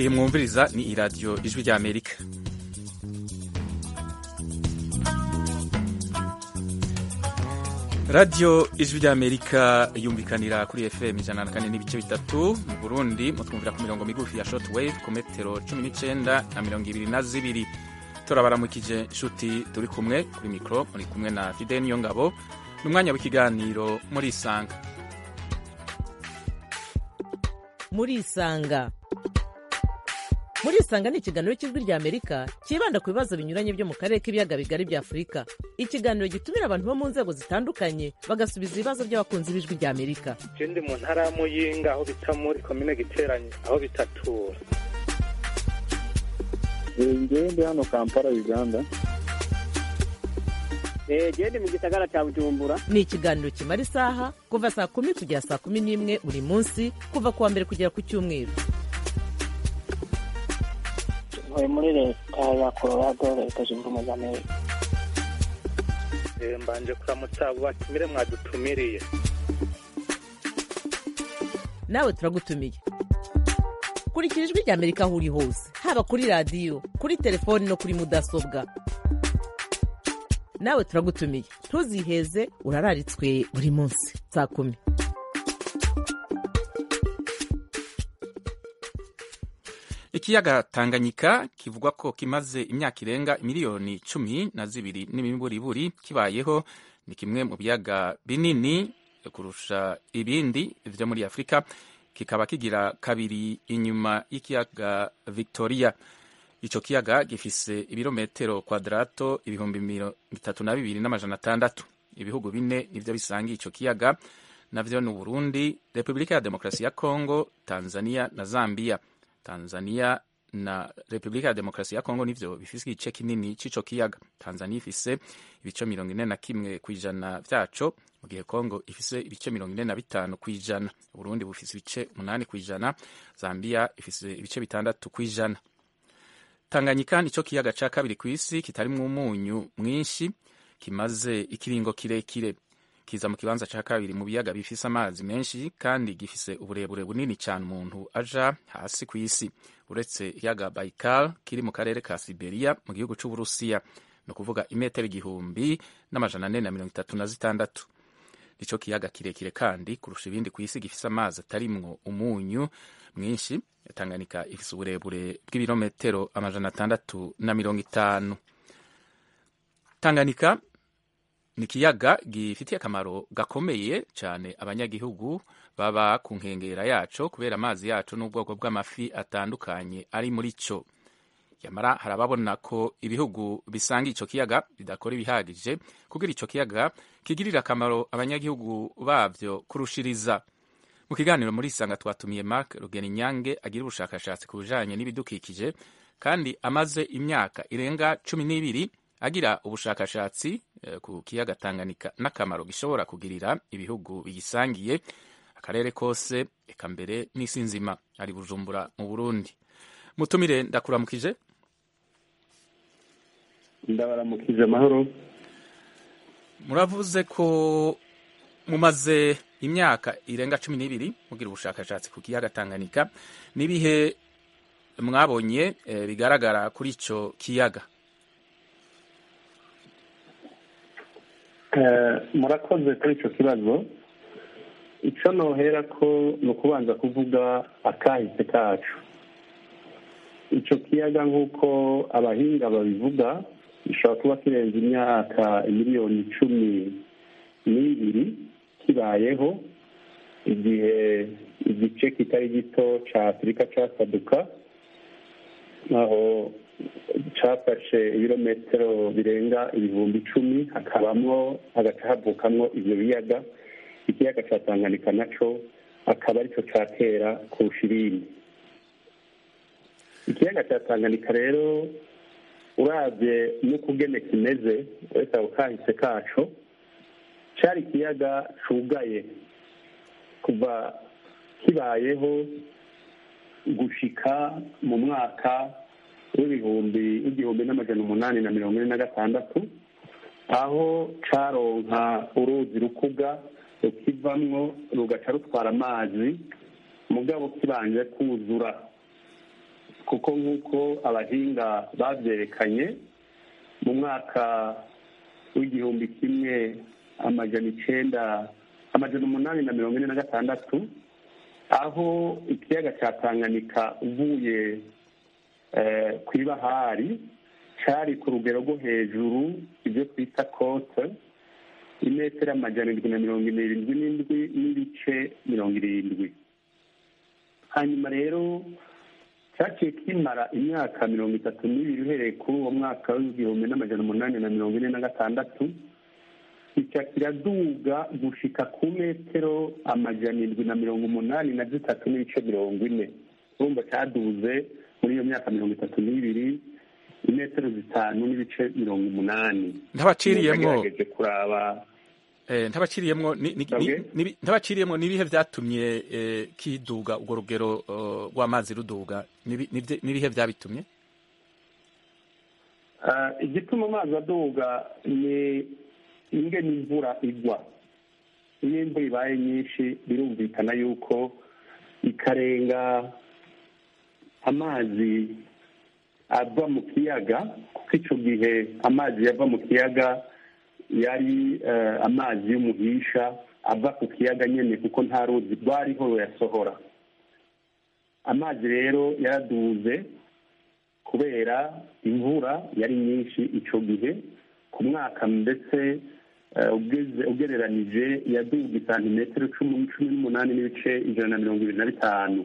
iyi mwumviriza ni iradiyo ijwi ry'amerika radiyo ijwi ry'amerika yumvikanira kuri fm ijana na kane n'ibice bitatu mu burundi mutwumvira ku mirongo migufi ya short wave ku metero cumi n'icyenda na mirongo ibiri na zibiri turabaramukije inshuti turi kumwe kuri mikoro muri kumwe na fide niyo ngabo ni umwanya w'ikiganiro muri isanga muri isanga muri isanga ni ikiganiro cy'ijwi rya amerika cyibanda ku bibazo binyuranye byo mu karere k'ibiyaga bigari bya afurika ikiganiro gitumira abantu bo mu nzego zitandukanye bagasubiza ibibazo by'abakunzi b'ijwi rya amerika je ndi mu ntara ya muyinga aho bita muri komine giteranye aho bitatura ngewe ndi hano kampala uganda gende mu gisagara cya bujumbura ni ikiganiro kimara isaha kuva saa kumi kugera saa kumi n'imwe buri munsi kuva ku wa mbere kugera ku cyumweru ntuye muri leta ya colorado leta zunze ubumwe za amerika Eh, mbanje kuramutsa abo batumire mwadutumiriye nawe turagutumiye kurikira ijwi rya amerika aho uri hose haba kuri radiyo kuri telefoni no kuri mudasobwa nawe turagutumiye ntuziheze urararitswe buri munsi saa kumi ikiyaga tanganyika kivugwa ko kimaze imyaka irenga miliyoni cumi na zibiri n'imiburiburi kibayeho ni kimwe mu biyaga binini kurusha ibindi vyo muri afurika kikaba kigira kabiri inyuma y'ikiyaga victoria ico kiyaga gifise ibirometero kwadrato ibihumbi mirongo itatu na bibiri n'amajana atandatu ibihugu bine nivyo bisangiye ico kiyaga navyo ni uburundi repubulika ya demokarasi ya kongo tanzania na zambia tanzania na repubulika ya demokarasi ya kongo nivyo bifise igice kinini c'ico kiyaga tanzania ifise ibice mirongo ine na kimwe kw'ijana vyaco mu gihe kongo ifise ibice mirongo ine na bitanu kw'ijana uburundi bufise ibice umunani kw'ijana zambia ifise ibice bitandatu kw'ijana tanganyika nico kiyaga ca kabiri kw'isi kitarimwo umunyu mwinshi kimaze ikiringo kirekire kiza mu kibanza ca kabiri mu biyaga bifise amazi menshi kandi gifise uburebure bunini cyane umuntu aja hasi ku isi uretse ikiyaga Baikal kiri mu karere ka Siberia mu gihugu c'Uburusiya ni ukuvuga imetero igihumbi n'amajana ane na mirongo itatu na zitandatu nico kiyaga kirekire kandi kurusha ibindi ku isi gifise amazi atarimwo umunyu mwinshi Tanganyika ifise uburebure bw'ibirometero amajana atandatu na mirongo itanu Tanganyika ni ikiyaga gifitiye akamaro gakomeye cyane abanyagihugu baba ku nkengera yaco kubera amazi yaco n'ubwoko bw'amafi atandukanye ari muri cyo yamara hari ababona ko ibihugu bisanga ico kiyaga bidakora ibihagije kugira ico kiyaga kigirira akamaro abanyagihugu bavyo kurushiriza mu kiganiro muri isanga twatumiye mark rugeninyange agira ubushakashatsi ku bijanye n'ibidukikije kandi amaze imyaka irenga cumi n'ibiri agira ubushakashatsi eh, ku kiyaga Tanganyika n'akamaro gishobora kugirira ibihugu bigisangiye akarere kose eka mbere n'isi nzima ari Bujumbura mu Burundi mutumire ndakuramukije ndabaramukije amahoro muravuze ko mumaze imyaka irenga cumi n'ibiri mugira ubushakashatsi ku kiyaga Tanganyika n'ibihe mwabonye eh, bigaragara kuri ico kiyaga Eh, murakoze kuri icyo kibazo icyo nohera ko ni ukubanza kuvuga akahise kacu icyo kiyaga nk'uko abahinga babivuga gishobora kuba kirenze imyaka miliyoni cumi n'ibiri kibayeho igihe igice kitari gito cya afurika cyasaduka aho cyafashe ibirometero birenga ibihumbi icumi hakabamo hagaca havukamwo ibyo biyaga ikiyaga cya tanganyika naco akaba aricyo cyatera kurusha ibindi ikiyaga cya tanganyika rero urabye n'ukugene kimeze uretse ako kahise kaco cari ikiyaga cugaye kuva kibayeho gushika mu mwaka w'ibihumbi igihumbi n'amajana umunani na mirongo ine na gatandatu aho caronka uruzi rukuga rukivamwo rugaca rutwara amazi mugabo kibanje kuzura kuko nk'uko abahinga babyerekanye mu mwaka w'igihumbi kimwe amajana icenda amajana umunani na mirongo ine na gatandatu aho ikiyaga cya tanganyika uvuye ku ibahari cyari ku rugero rwo hejuru ibyo twita kote imetero amajana irindwi na mirongo irindwi n'indwi n'ibice mirongo irindwi hanyuma rero cyaciye kimara imyaka mirongo itatu n'ibiri uhereye kuri uwo mwaka w'igihumbi n'amajana umunani na mirongo ine na gatandatu kica kiraduga gushika ku metero amajana irindwi na mirongo umunani na zitatu n'ibice mirongo ine urumva cyaduze muri iyo myaka mirongo itatu n'ibiri imetero zitanu n'ibice mirongo umunani ntabaciriyemwo nagerageje kuraba eh, ntabaciriyemwo ni- ni- Okay. ni- ni- ntabaciriyemwo nibihe vyatumye eh, kiduga urwo rugero eh, rw'amazi ruduga Nibi- nivye- nibihe vyabitumye Ah, igituma amazi aduga ni ingene imvura igwa iyo imvura ibaye nyinshi birumvikana yuko ikarenga amazi ava mu kiyaga kuko icyo gihe amazi yava mu kiyaga yari eh, amazi y'umuhisha ava ku kiyaga nyine kuko nta ruzi rwariho ruyasohora amazi rero yaraduze kubera imvura yari nyinshi icyo gihe ku mwaka ndetse eh, ugeze- ugereranije yaduga santimetero cumi cumi n'umunani n'ibice ijana na mirongo ibiri na bitanu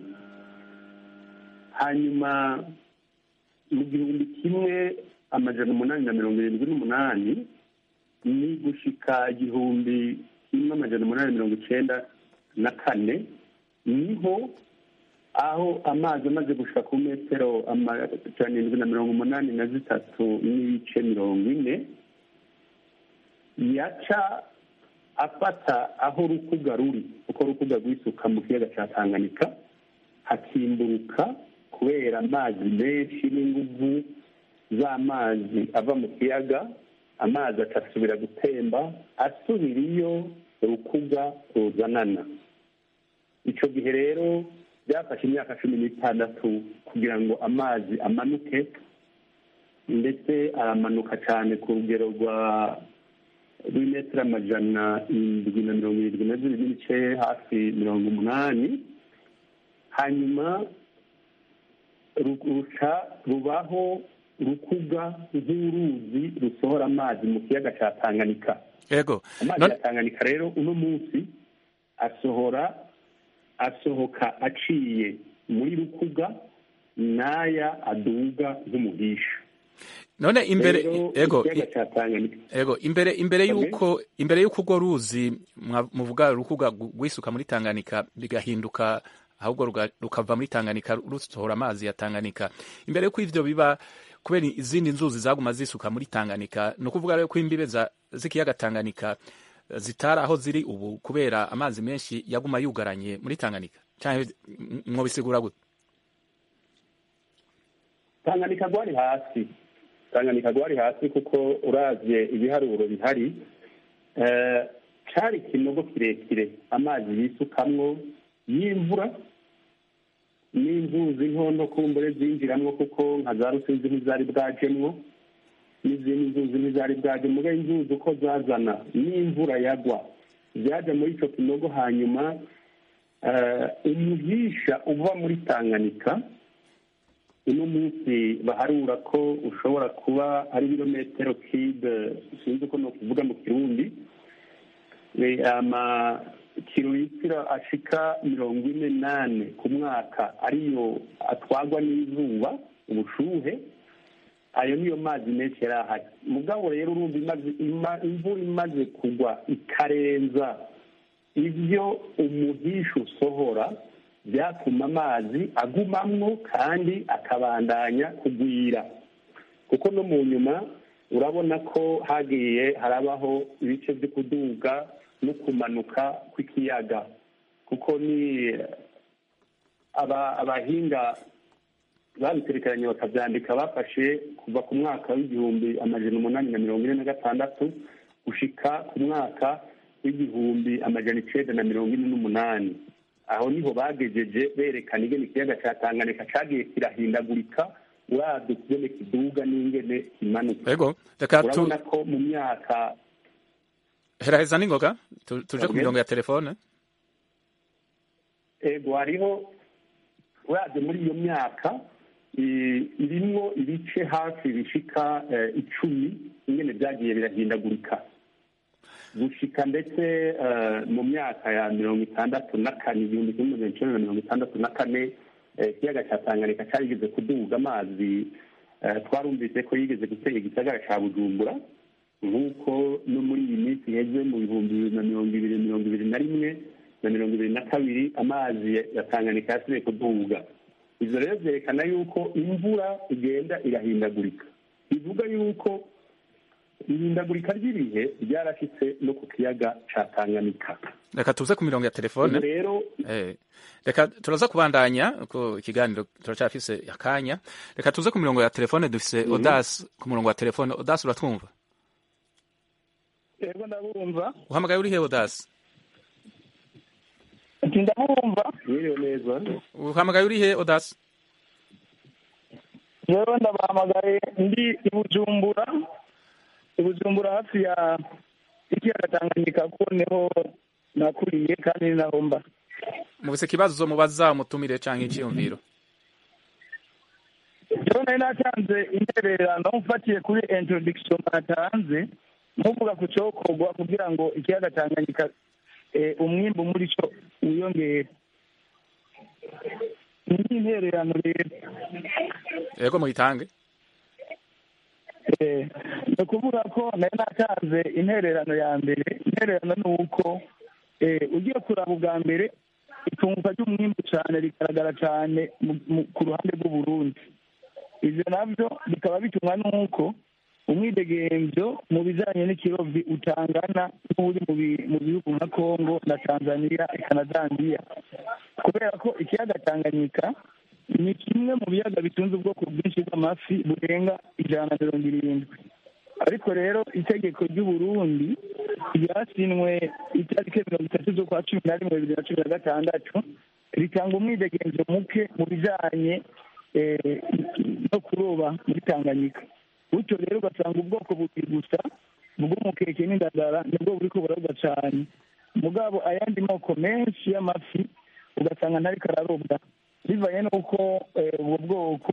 hanyuma mu gihumbi kimwe amajana umunani na mirongo irindwi n'umunani ni gushika igihumbi kimwe amajana umunani na mirongo icenda na kane niho aho amazi amaze gushika ku metero amajana irindwi na mirongo umunani na zitatu n'ibice mirongo ine yaca afata aho rukuga ruri uko rukuga rwisuka mu kiyaga cya tanganyika hakimburuka kubera amazi menshi n'inguvu z'amazi ava mu kiyaga amazi agasubira gutemba asubira iyo rukuga ruzanana icyo gihe rero byafashe imyaka cumi n'itandatu kugira ngo amazi amanuke ndetse aramanuka cyane ku rugero rwa rw'imetero amajana indwi na mirongo irindwi na zibiri n'ibice hafi mirongo umunani hanyuma ru- ruca rubaho rukuga nk'uruzi rusohora amazi mu kiyaga cya tanganyika ego amazi None- ya tanganyika rero uno munsi asohora asohoka aciye muri rukuga n'aya aduga nk'umuhisha none imbere Rero ego ikiyaga cya tanganyika ego imbere imbere Okay. yuko imbere yuko urwo ruzi mwa- muvuga rukuga gu- rwisuka muri Tanganyika bigahinduka ahubwo ruga- rukava muri Tanganyika rusohora amazi ya Tanganyika imbere yuko ivyo biba kubera izindi nzuzi zaguma zisuka muri Tanganyika ni ukuvuga rero ko imbibe za- z'ikiyaga Tanganyika eh, zitari aho ziri ubu kubera amazi menshi yaguma yugaranye muri Tanganyika canke m- mwobisigura gute tanganyika rwari hasi tanganyika rwari hasi kuko uravye ibiharuro bihari eh, cari ikinogo kirekire amazi yisukamwo y'imvura n'inzuzi ntonto kumbure zinjiramwo kuko nka za rusizi ntizari bwajemwo n'izindi nzuzi ntizari bwaje muga inzuzi uko zazana n'imvura yagwa byaja muri ico kinogo hanyuma eh, umuhisha uva muri tanganyika uno munsi baharura ko ushobora kuba ari ibirometero kibe sinzi uko nokuvuga mu kirundi Eh, ama kilometero ashika mirongo ine nane ku mwaka ariyo atwagwa n'izuba ubushuhe ayo niyo mazi menshi yari ahari mugabo rero urumva imaze ima- imvura imaze kugwa ikarenza ibyo umuhisha usohora byatuma amazi agumamwo kandi akabandanya kugwira kuko no mu nyuma urabona ko hagiye harabaho ibice byo kuduga no kumanuka kw'ikiyaga kuko ni aba- abahinga babiterekeranye bakabyandika bafashe kuva ku mwaka w'igihumbi amajana umunani na mirongo ine na gatandatu gushika ku mwaka w'igihumbi amajana icenda na mirongo ine n'umunani aho niho bagejeje berekana ingene ikiyaga ca tanganyika cagiye kirahindagurika uravye kugene kiduga n'ingene kimanuka ego reka tu urabona ko mu myaka heraheza n'ingoga tu- tuje ku Okay. mirongo ya telefone ego hariho uravye muri iyo myaka i- irimwo ibice hafi bishika eh, icumi ingene vyagiye birahindagurika gushika ndetse eh, mu myaka ya mirongo itandatu na kane igihumbi kimwe magana icenda na mirongo itandatu na kane eh, ikiyaga ca tanganyika carigeze kuduga amazi eh, twarumvise ko yigeze gutera igisagara ca bujumbura nk'uko no muri iyi minsi iheze mu bihumbi bibiri na mirongo ibiri mirongo ibiri na rimwe na mirongo ibiri na kabiri amazi ya- ya tanganyika yasubiye kuduga ivyo rero vyerekana yuko imvura igenda irahindagurika bivuga yuko ihindagurika ry'ibihe ryarashitse no ku kiyaga ca tanganyika reka tuze ku mirongo ya telefone ubu rero Eh, reka turaza kubandanya ko ikiganiro turacafise akanya reka tuze ku mirongo ya telefone dufise odas ku murongo wa telefone odas uratwumva yego ndabumva uhamagaye uri he odas ati ndabumva mwiriwe neza uhamagaye uri he odas yewe ndabahamagaye ndi i bujumbura i bujumbura hafi ya ikiyaga tanganyika ko niho nakuriye kandi ni naho mba mubise ikibazo mubaza umutumire canke iciyumviro rero nari natanze intererano mfatiye kuri introduction batanze muvuga ku cokorwa kugira ngo ikiyaga tanganyika eh, umwimbu muri co wiyongere ni intererano rero ego muyitange Eh, ni ukuvuga ko nari natanze intererano ya mbere intererano ni uko eh, ugiye kuraba ubwa mbere itunguka ry'umwimbu cyane rigaragara cyane mu- mu- ku ruhande rw'uburundi ivyo navyo bikaba bitumwa n'uko umwidegemvyo mu bijanye n'ikirovyi utangana n'uri mu bi- mu bihugu nka kongo na tanzania eka na zambiya kubera ko ikiyaga tanganyika ni kimwe mu biyaga bitunze ubwoko bwinshi bw'amafi burenga ijana na mirongo irindwi ariko rero itegeko ry'uburundi ryasinwe itariki mirongo itatu z'ukwa cumi na rimwe bibiri na cumi na gatandatu ritanga umwidegemvyo muke mu bijanye eh, no kuroba muri tanganyika bityo rero ugasanga ubwoko bubiri gusa bw'umukeke n'indagara nibwo buriko burarobwa cane mugabo ayandi moko menshi y'amafi ugasanga ntariko ararobwa bivanye n'uko eh, ubwo bwoko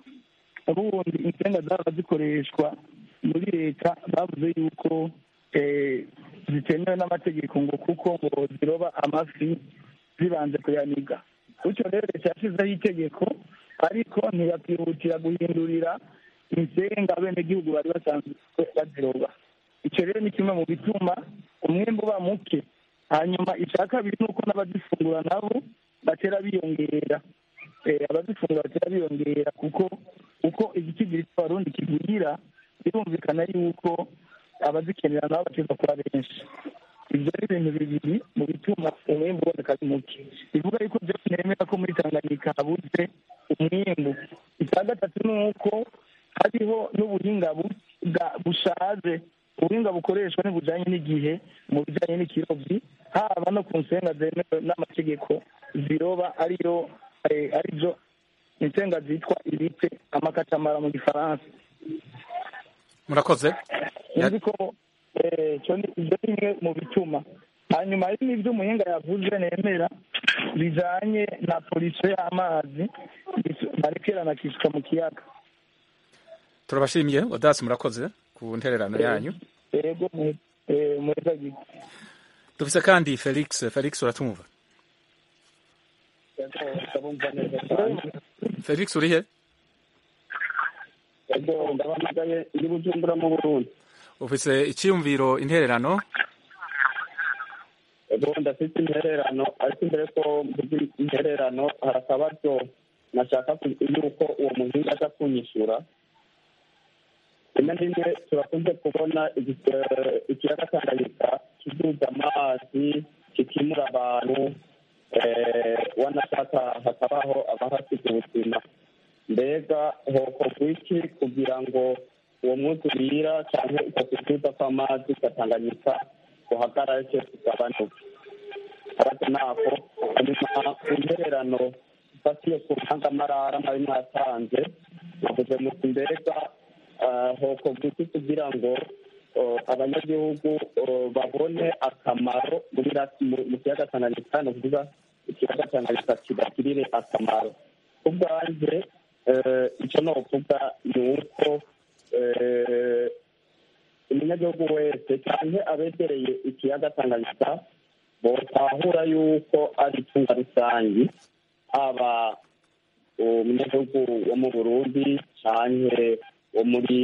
ubundi insenga zaba zikoreshwa muri leta bavuze yuko eh, zitemewe n'amategeko ngo kuko ngo ziroba amafi zibanze kuyaniga bityo rero leta yashyizeho itegeko ariko ntiyakihutira guhindurira insenga abenegihugu bari basanzwe baziroba icyo rero ni kimwe mu bituma umwembe uba muke hanyuma icya kabiri ni uko n'abazifungura nabo batera biyongera Eh, abazifungura batera biyongera kuko uko igicigiri cy'abarundi kigwira birumvikana yuko abazikenera nabo bateza kuba benshi ibyo ni ibintu bibiri mu bituma umwembe uboneka ari muke bivuga yuko byose nemera ko muri tanganyika habuze umwembu icya gatatu ni uko hariho n'ubuhinga bu- bwa- bushaje ubuhinga bukoreshwa ntibujyanye n'igihe mu bijyanye n'ikirovyi haba no ku nsenga zemewe n'amategeko ziroba ariyo eh, arizo insenga zitwa ibite amakatamara mu gifaransa murakoze Ya- nzi ko eh, cyo ni- ibyo ni bimwe mu bituma hanyuma hari n'ibyo umuhinga yavuze nemera bijanye na polisiyo y'amazi barekerana kisuka mu kiyaga turabashimiye odas murakoze ku ntererano yanyu yego mu- eh, muheza gito dufise kandi felix felix uratumva ndabumva neza cyane felix urihe yego ndabahamagaye ndi bujumbura mu burundi ufise iciyumviro intererano yego ndafite intererano ariko imbere ko mvuga intererano hari akabazo nashaka ku- yuko uwo muhinga aza kunyishyura rimwe na rimwe turakunze kubona igi- eh, ikiyaga tanganyika kiduza amazi kikimura abantu eh, wanashaka hakabaho abahasiga ubuzima mbega hokorwa iki kugira ngo uwo mwuzurira cyangwa uko kuduza kw'amazi gatanganyika guhagarare cyose kugabanuke akabazo nako hanyuma ku ntererano ifatiye ku ntangamarara mwari mwatanze navuze muti mbega hokorwa iki kugira ngo abanyagihugu babone akamaro mu kiyaga tanganyika ni ukuvuga ikiyaga tanganyika kibagirire akamaro ku bwanjye icyo novuga ni uko umunyagihugu wese cyane abegereye ikiyaga tanganyika botahura yuko ari itunga rusange haba umunyagihugu wo mu burundi cyane wo muri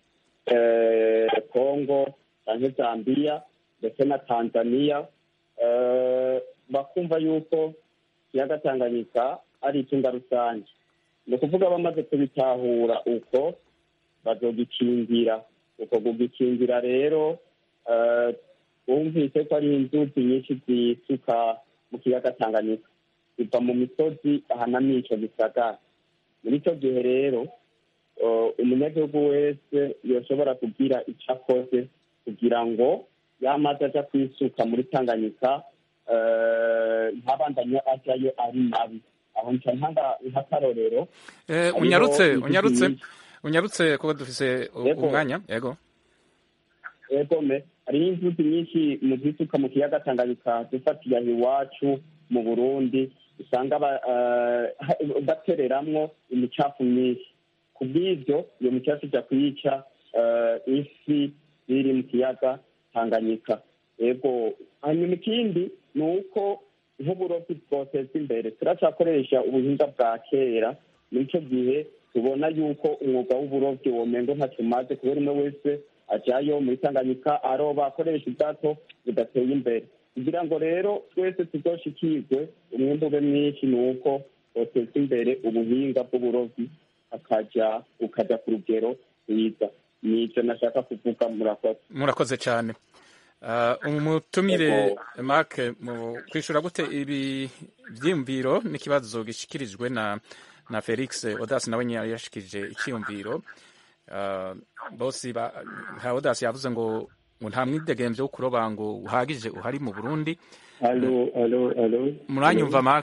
congo cyane zambia ndetse na tanzania bakumva yuko ikiyaga tanganyika ari itunga rusange ni ukuvuga bamaze kubitahura uko bazogikingira uko kugikingira rero bumvise ko ari inzuzi nyinshi zisuka mu kiyaga tanganyika ziva mu misozi ahanamye ico gisagara muri icyo gihe rero umunyagihugu wese yoshobora kugira icyo akoze kugira ngo yamaze aja kwisuka muri tanganyika ntabandanye ajyayo ari mabi aho nca ntanga nk'akarorero unyarutse unyarutse unyarutse kuba dufise umwanya yego yego me hariho inzuzi nyinshi mu zisuka mu kiyaga tanganyika dufatiye aho iwacu mu burundi usanga batereramwo imicafu myinshi ku bw'ibyo iyo micafu ijya kuyica ifi ziri mu kiyaga tanganyika yego hanyuma ikindi ni uko nk'uburobyi bwoteza imbere turacyakoresha ubuhinga bwa kera muri icyo gihe tubona yuko umwuga w'uburobyi womengo ntacyo umaze kubera umwe wese ajyayo muri tanganyika aroba akoresha ubwato budateye imbere kugira ngo rero twese tuzoshikirwe umwembe ube mwinshi ni uko boteza imbere ubuhinga bw'uburobyi akajya ukajya ku rugero rwiza ni icyo nashaka kuvuga murakoze murakoze cyane umutumire mark mu kwishyura gute ibi byiyumviro n'ikibazo gishyikirijwe na na felix odasi nawe nyine yashikirije icyiyumviro bose nka odasi yavuze ngo ngo nta mwidegemvyo wo kuroba ngo uhagije uhari mu burundi alo alo alo muranyumva mark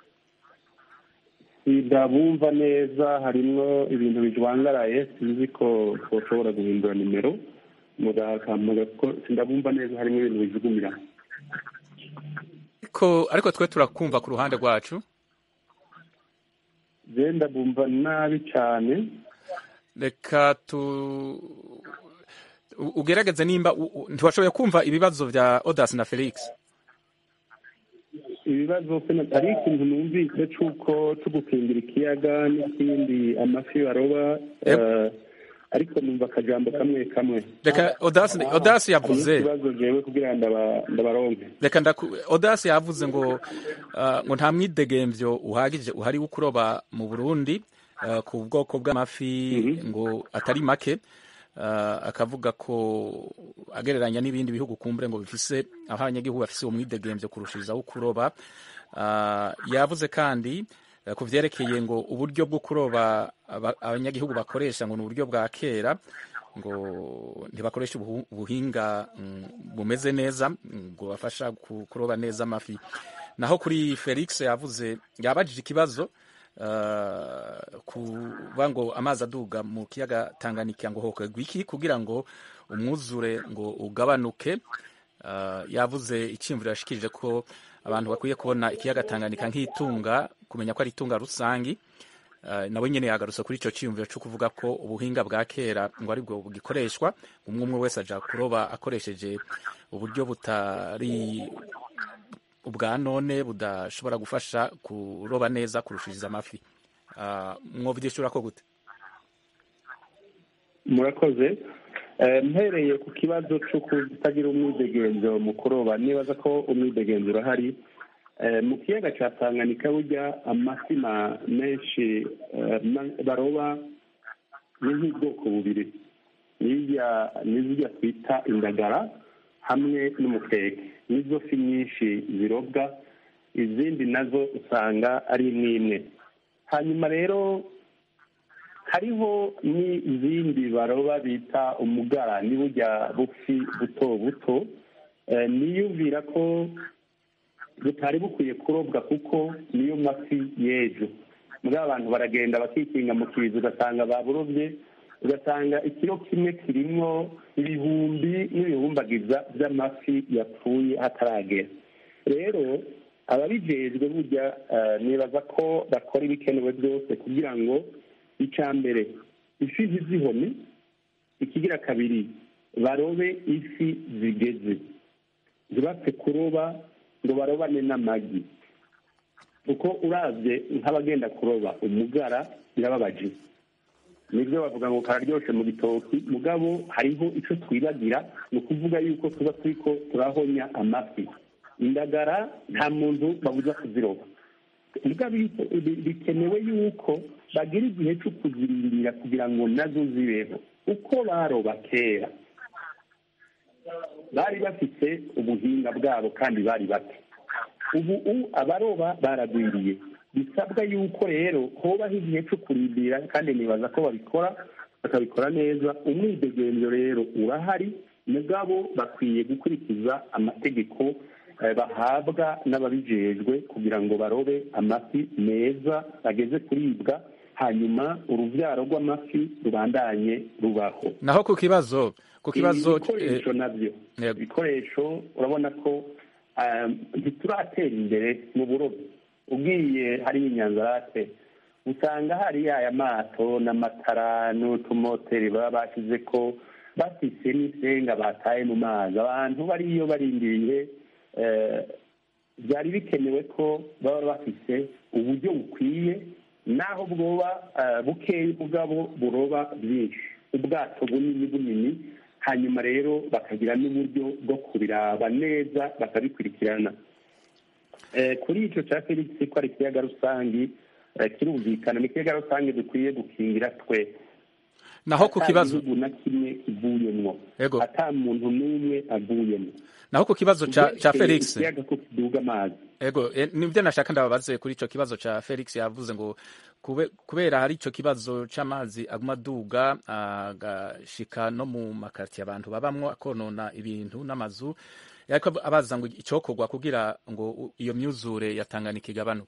ndabumva neza harimwo ibintu bijwangaraye sinzi ko twoshobora guhindura nimero mugakamuga ko ndabumva neza harimo ibintu bijugumira ariko ariko twe turakumva ku ruhande rwacu je ndabumva nabi cyane reka tu ugerageze nimba ntiwashoboye kumva ibibazo bya odas na felix ibibazo hari ikintu numvise c'uko co gukingira ikiyaga n'ikindi amafi baroba ariko numva akajambo kamwe kamwe reka odasi odasi yavuze ikibazo jewe kugira ndabaronke reka odasi yavuze ngo ngo nta mwidegemvyo uhagije uhari wo kuroba mu burundi ku bwoko bw'amafi ngo atari make akavuga ko agereranya n'ibindi bihugu kumbure ngo bifise aho abanyagihugu bafise uwo mwidegemvyo kurushiriza wo kuroba yavuze kandi ku vyerekeye ngo uburyo bwo kuroba abanyagihugu bakoresha ngo ni uburyo bwa kera ngo ntibakoresha ubuhinga bumeze neza ngo bafasha kuroba neza amafi naho kuri felix yavuze yabajije ikibazo kuba ngo amazi aduga mu kiyaga tanganyika ngo hokorwa iki kugira ngo umwuzure ngo ugabanuke yavuze icyumviro yashikirije ko abantu bakwiye kubona ikiyaga tanganyika nk'itunga kumenya ko ari itunga rusangi nawe nyine yagarutse kuri icyo cyiyumviro cyo kuvuga ko ubuhinga bwa kera ngo aribwo bugikoreshwa umwe umwe wese aja kuroba akoresheje uburyo butari ubwa none budashobora gufasha kuroba neza kurushiriza amafi mwovyishura ko gute murakoze mpereye ku kibazo cyo kutagira umwidegenzo mu kuroba nibaza ko umwidegenzo urahari mu kiyaga cya tanganyika burya amafi menshi baroba ni nk'ubwoko bubiri n'izirya twita indagara hamwe n'umukeke nizo fi nyinshi zirobwa izindi nazo usanga ari imwe imwe hanyuma rero hariho n'izindi baroba bita umugara ni burya bufi buto buto niyumvira ko butari bukwiye kurobwa kuko niyo mafi y'ejo muri abantu baragenda bakikinga mu kizu ugasanga baburobye ugasanga ikiro kimwe kirimwo ibihumbi n'ibihumbagiza by'amafi yapfuye hataragera rero ababijejwe burya nibaza ko bakora ibikenewe byose kugira ngo icya mbere ifi ntizihone ikigira kabiri barobe ifi zigeze ntibapfe kuroba ngo barobane n'amagi kuko urabye nk'abagenda kuroba umugara birababaje nibyo bavuga ngo kararyoshe mu bitoki mugabo hariho icyo twibagira ni ukuvuga yuko tuba turi ko turahonya amafi indagara nta muntu babuza kuziroba bikenewe yuko bagira igihe cyo kuzirindira kugira ngo nazo zibeho uko baroba kera bari bafite ubuhinga bwabo kandi bari bato ubu abaroba baragwiriye bisabwa yuko rero hobaho igihe cyo kurindira kandi nibaza ko babikora bakabikora neza umwidegenzo rero urahari mugabo bakwiye gukurikiza amategeko bahabwa n'ababijejwe kugira ngo barobe amafi meza ageze kuribwa hanyuma urubyaro rw'amafi rubandanye rubaho naho ku kibazo ku kibazo ibikoresho nabyo ibikoresho urabona ko ntituratera imbere mu burobyi ubwiye hariya inyanzarate usanga hari aya mato n'amatara n'utumoteri baba bashyize ko bafise n'isenga bataye mu mazi abantu bariyo barindiriye byari bikenewe ko baba bafise uburyo bukwiye naho bwoba bukeye ubwabo buroba byinshi ubwato bunini bunini hanyuma rero bakagira n'uburyo bwo kubiraba neza bakabikurikirana kuri icyo cya felix ko ari ikiyaga rusange kirumvikana ni ikiyaga rusange dukwiye gukingira twese naho ku kibazo igihugu na kimwe kivuyemwo ata muntu n'umwe avuyemo naho ku kibazo ca felix ikiyaga ko kiduga amazi ego nibyo nashaka ndababaze kuri ico kibazo ca felix yavuze ngo kubera hari ico kibazo c'amazi aguma aduga agashika no mu makartiye abantu babamwo akonona ibintu n'amazu ariko abaza ngo icokorwa kugira ngo iyo myuzure yatanganika igabanuke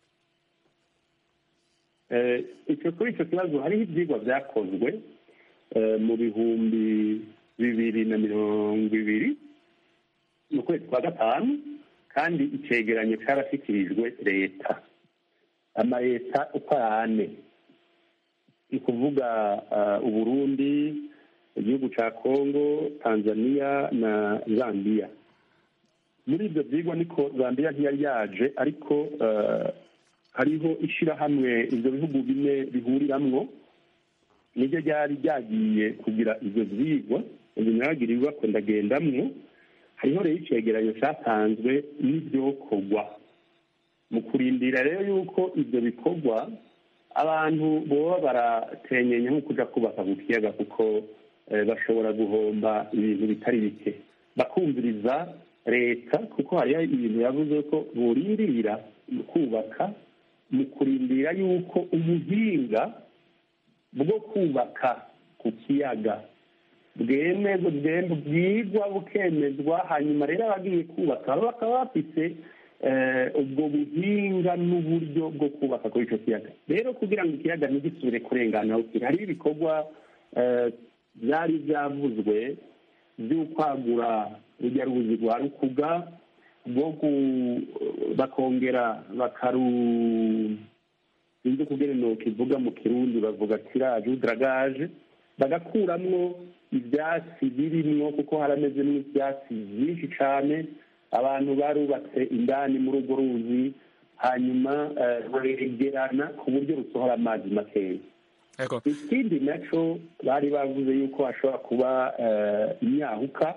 icyo kuri icyo kibazo hariho ibyigwa byakozwe mu bihumbi bibiri na mirongo ibiri mu kwezi kwa gatanu kandi icyegeranyo cyarashyikirijwe leta amaleta uko ari ane ni ukuvuga uburundi igihugu cya kongo tanzania na zambia muri ibyo byigwa niko zambia ntiyari yaje ariko hariho ishyirahamwe ibyo bihugu bine bihuriramwo niryo ryari ryagiye kugira ibyo byigwa binyagirirwa ko ndagendamwo hariho rero icyegeranyo cyatanzwe n'ibyokorwa mu kurindira rero yuko ibyo bikorwa abantu boba baratenyenya nko kujya kubaka ku kiyaga kuko bashobora guhomba ibintu bitari bike bakumviriza leta kuko hariho ibintu yavuze ko burindirira kubaka mu kurindira yuko ubuhinga bwo kubaka ku kiyaga bwemezwa bwigwa bukemezwa hanyuma rero abagiye kubaka bakaba bafite ubwo buhinga n'uburyo bwo kubaka kuri icyo kiyaga rero kugira ngo ikiyaga ntigisubire kurengana hariho ibikorwa byari byavuzwe by'ukwagura urujya ruzi rwa rukuga bwo bakongera bakaru sinzi kugira kivuga mu kirundi bavuga tiraje udragaje bagakuramwo ibyatsi birimwo kuko haramezemo ibyatsi byinshi cyane abantu barubatse indani muri urwo ruzi hanyuma baregerana ku buryo rusohora amazi makeya ikindi nacyo bari bavuze yuko hashobora kuba imyahuka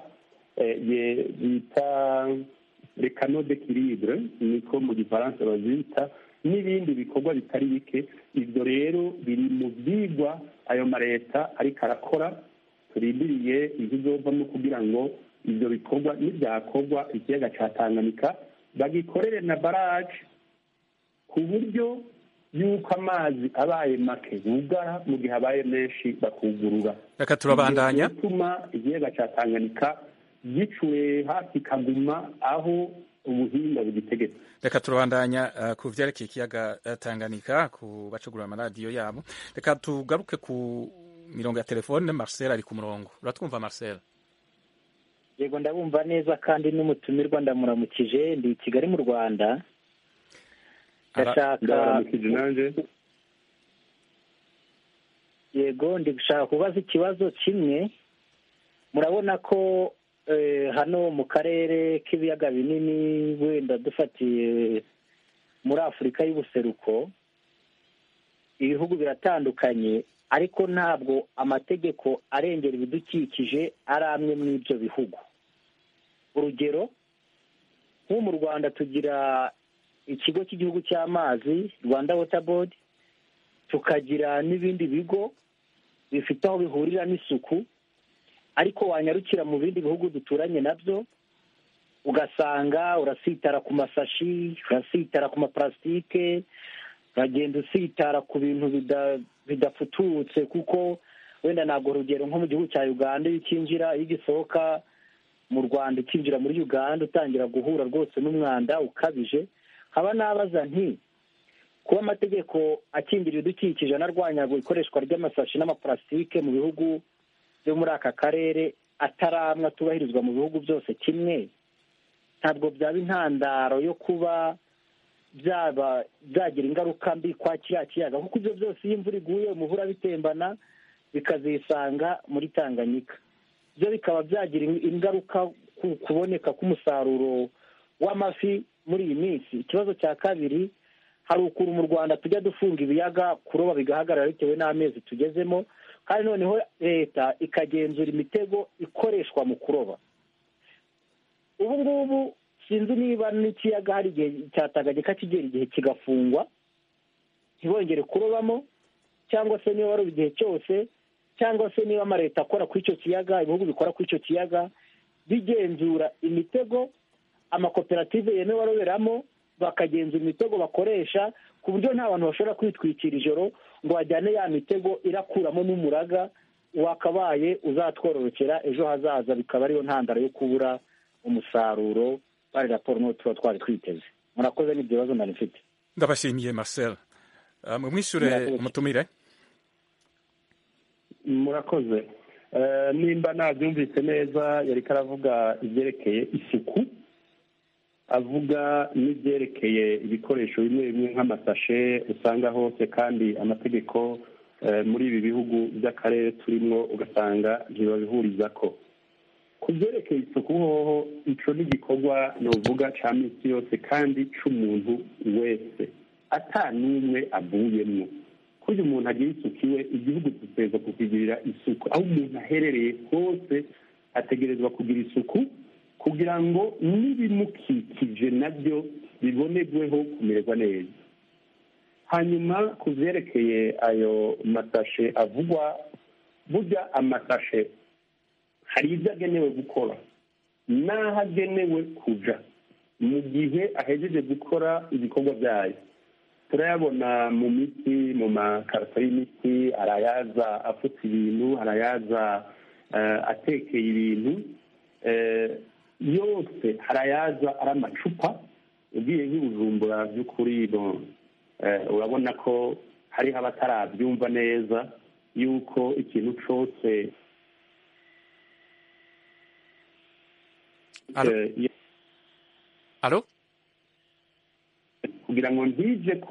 bita rekano de kiribure niko mu gifaransa bazita n'ibindi bikorwa bitari bike ibyo rero biri mu byigwa ayo maleta ariko arakora turindiriye ibizovamo kugira ngo ibyo bikorwa n'ibyakorwa ikiyaga cya tanganyika bagikorere na baraje ku buryo y'uko amazi abaye make bugara mu gihe abaye menshi bakugurura reka turabandanya bituma ikiyaga cya tanganyika gicureha kikaguma aho ubuhinga bugitegetse reka turabandanya uh, ku vyerekeye ikiyaga uh, tanganyika ku bacugura amaradiyo yabo reka tugaruke ku mirongo ya telefone marcel ari ku murongo uratwumva marcel yego ndabumva neza kandi n'umutumirwa ndamuramukije ndi i kigali mu rwanda ndashaka ndabaramukije nanjye yego ndi gushaka kubaza ikibazo kimwe murabona ko eh, hano mu karere k'ibiyaga binini wenda dufatiye muri afurika y'ubuseruko ibihugu biratandukanye ariko ntabwo amategeko arengera ibidukikije ari amwe muri ibyo bihugu urugero nko mu rwanda tugira ikigo cy'igihugu cy'amazi rwanda wota bodi tukagira n'ibindi bigo bifite aho bihurira n'isuku ariko wanyarukira mu bindi bihugu duturanye nabyo ugasanga urasitara ku masashi urasitara ku maparasitike uragenda usitara ku bintu bidafututse kuko wenda ntabwo urugero nko mu gihugu cya uganda iyo ukinjira iyo ugisohoka mu rwanda ukinjira muri uganda utangira guhura rwose n'umwanda ukabije haba nabaza nti kuba amategeko akingira ibidukikije anarwanya ikoreshwa ry'amasashi n'amaparasitike mu bihugu byo muri aka karere ataramwe atubahirizwa mu bihugu byose kimwe ntabwo byaba intandaro yo kuba byaba byagira ingaruka mbi kwa kiriya kiyaga kuko ibyo byose iyo imvura iguye umuhura bitembana bikazisanga muri tanganyika byo bikaba byagira ingaruka ku kuboneka k'umusaruro w'amafi muri iyi minsi ikibazo cya kabiri hari ukuntu mu rwanda tujya dufunga ibiyaga kuroba bigahagarara bitewe n'amezi tugezemo kandi noneho leta ikagenzura imitego ikoreshwa mu kuroba ubu ngubu sinzi niba n'ikiyaga hari igihe cyatanganyika kigera igihe kigafungwa ntibongere kurobamo cyangwa se niba waroba igihe cyose cyangwa se niba amaleta akora kuri icyo kiyaga ibihugu bikora kuri icyo kiyaga bigenzura imitego amakoperative yemewe aroberamo bakagenzura imitego bakoresha ku buryo nta bantu bashobora kwitwikira ijoro ngo bajyane ya mitego irakuramo n'umuraga wakabaye uzatwororokera ejo hazaza bikaba ariyo ntandaro yo kubura umusaruro bari raporo n'uwo tuba twari twiteze murakoze n'ibyo bibazo nari mfite ndabashimiye marcel uh, mumwishure umutumire murakoze nimba nabyumvise neza yari aravuga ibyerekeye isuku avuga n'ibyerekeye ibikoresho bimwe bimwe nk'amasashe usanga hose kandi amategeko muri ibi bihugu by'akarere turimo ugasanga ntibabihuriza ko ku byerekeye isuku hoho icyo ni igikorwa nuvuga cya minsi yose kandi cy'umuntu wese ata n'umwe avuyemo kurya umuntu agira isuku iwe igihugu giteza kukigirira isuku aho umuntu aherereye hose ategerezwa kugira isuku kugira ngo n'ibimukikije nabyo bibonerweho kumererwa neza hanyuma ku byerekeye ayo masashe avugwa burya amasashe hari ibyo agenewe gukora n'aho agenewe kuja mu gihe ahejeje gukora ibikorwa byayo turayabona mu miti mu makarito y'imiti arayaza afutse ibintu arayaza atekeye ibintu yose harayaza ari amacupa ugiye nk'ibujumbura by'ukuri urabona ko hariho abatarabyumva neza yuko ikintu cyose alo kugira ngo ntije ko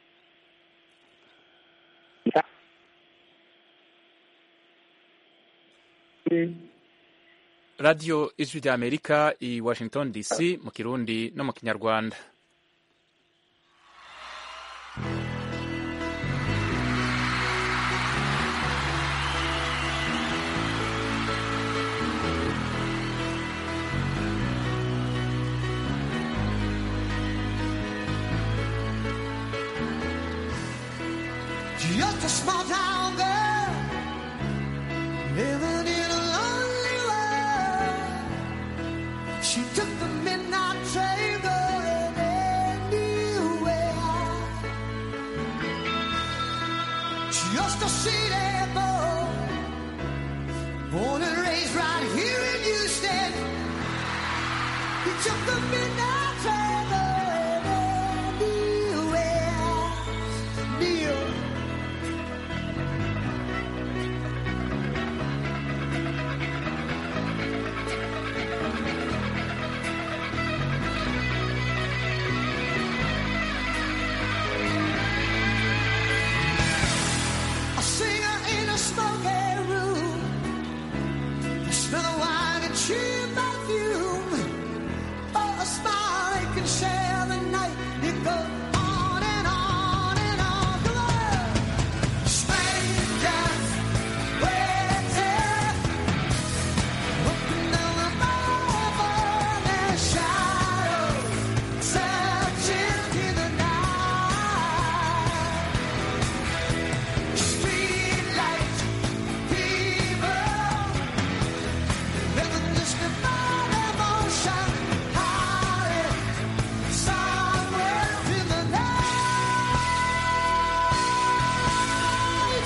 radiyo ijwi rya amerika i washington dc mu kirundi no mu kinyarwanda Just a small town girl living in a lonely world. She took the midnight train going anywhere. Just a city boy, born and raised right here in Houston. He took the midnight train. achieve that view. For a smile, they can share the night. It goes on and on and on. Come on. Strangers waiting. Looking down the river, their shadows searching in the night. Streetlight people, living just about emotion, hiding somewhere in the night.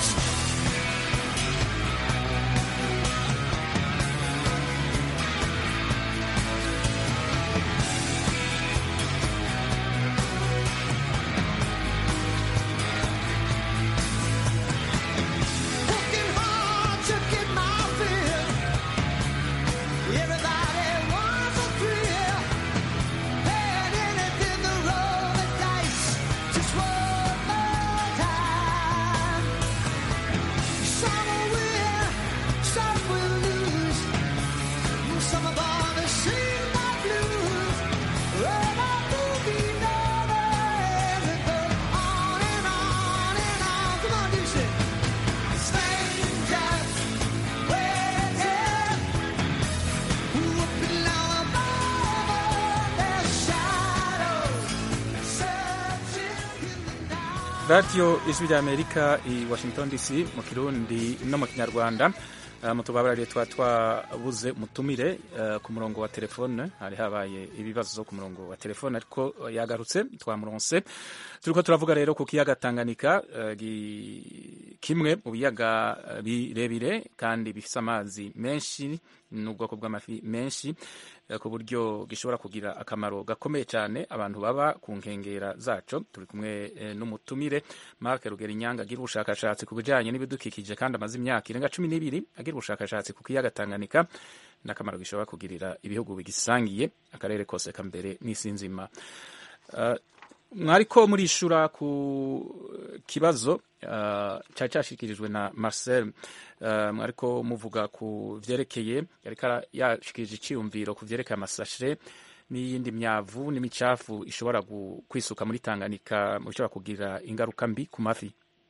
Working hard to get my fill. Everybody wants a thrill. Paying anything to roll the dice. Just one more time. Some will win, some will lose. Some are born to sing my blues. Well, I boogie lovers. It goes on and on and on. Come on, do it. Strangers waiting, whooping all above their shadows, searching in the night. radiyo ijwi rya amerika i washington dc mu kirundi no mu kinyarwanda Uh, mutubabarire tuba twabuze mutumire uh, ku murongo wa telefone hari habaye ibibazo ku murongo wa telefone ariko uh, yagarutse twamuronse turiko turavuga rero ku kiyaga Tanganyika uh, gi- kimwe mu biyaga uh, birebire kandi bifise amazi menshi n'ubwoko bw'amafi menshi uh, ku buryo gishobora kugira akamaro gakomeye cyane abantu baba ku nkengera zaco turi kumwe eh, n'umutumire Mark Rugerinyanga agira ubushakashatsi ku bijanye n'ibidukikije kandi amaze imyaka irenga cumi n'ibiri agira ubushakashatsi ku kiyaga Tanganyika n'akamaro gishobora kugirira ibihugu bigisangiye akarere kose kambere n'isi nzima Uh, mwariko murishura ku kibazo uh, cyari cyashikirijwe na Marcel uh, mwariko muvuga ku vyerekeye yariko ara- yashikirije iciyumviro ku vyerekeye amasashe n'iyindi myavu n'imicafu ishobora gu- kwisuka muri Tanganyika mu bishobora kugira ingaruka mbi ku mafi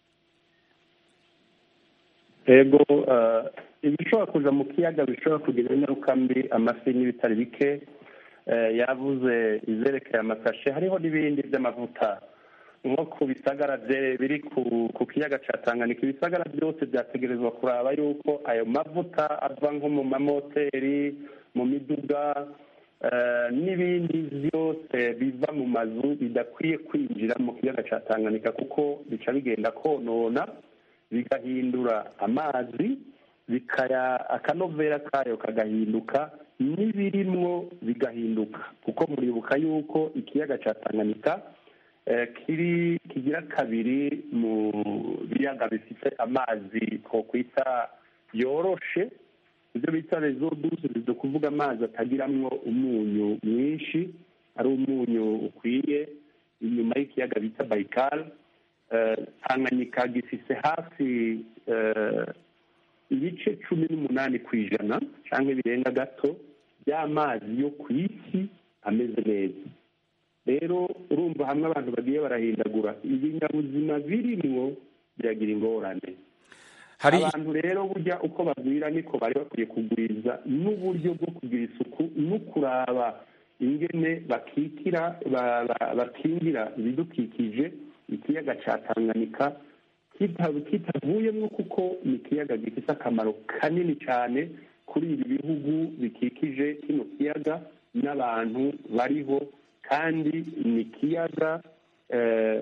ego eh, ibishobora kuja mu kiyaga bishobora kugira ingaruka mbi amafi n'ibitari bike eh, yavuze izerekeye amasashe hariho n'ibindi by'amavuta nko ku bisagara bye- biri ku ku kiyaga ca tanganyika ibisagara byose byategerezwa kuraba yuko ayo mavuta ava nko mu mamoteri mu miduga eh, n'ibindi byose biva mu mazu bidakwiye kwinjira mu kiyaga ca tanganyika kuko bica bigenda konona bigahindura amazi bikaya akanovera kayo kagahinduka n'ibirimwo bigahinduka kuko muribuka yuko ikiyaga ca tanganyika eh, kiri kigira kabiri mu biyaga bifite amazi twokwita yoroshe ibyo bita rezo duze bizo kuvuga amazi atagiramwo umunyu mwinshi ari umunyu ukwiye inyuma y'ikiyaga bita bayikal Eh, tanganyika gifise hafi eh, ibice cumi n'umunani ku ijana cyangwa birenga gato by'amazi yo ku isi ameze neza rero urumva hamwe abantu bagiye barahindagura ibinyabuzima birimwo biragira ingorane hari abantu rero burya uko bagwira niko bari bakwiye kugwiza n'uburyo bwo kugira isuku no kuraba ingene bakikira ba- ba- bakingira ibidukikije ikiyaga ca tanganyika kita- kitavuyemwo kuko ni ikiyaga gifite akamaro kanini cyane kuri ibi bihugu bikikije kino kiyaga n'abantu bariho kandi ni ikiyaga eh,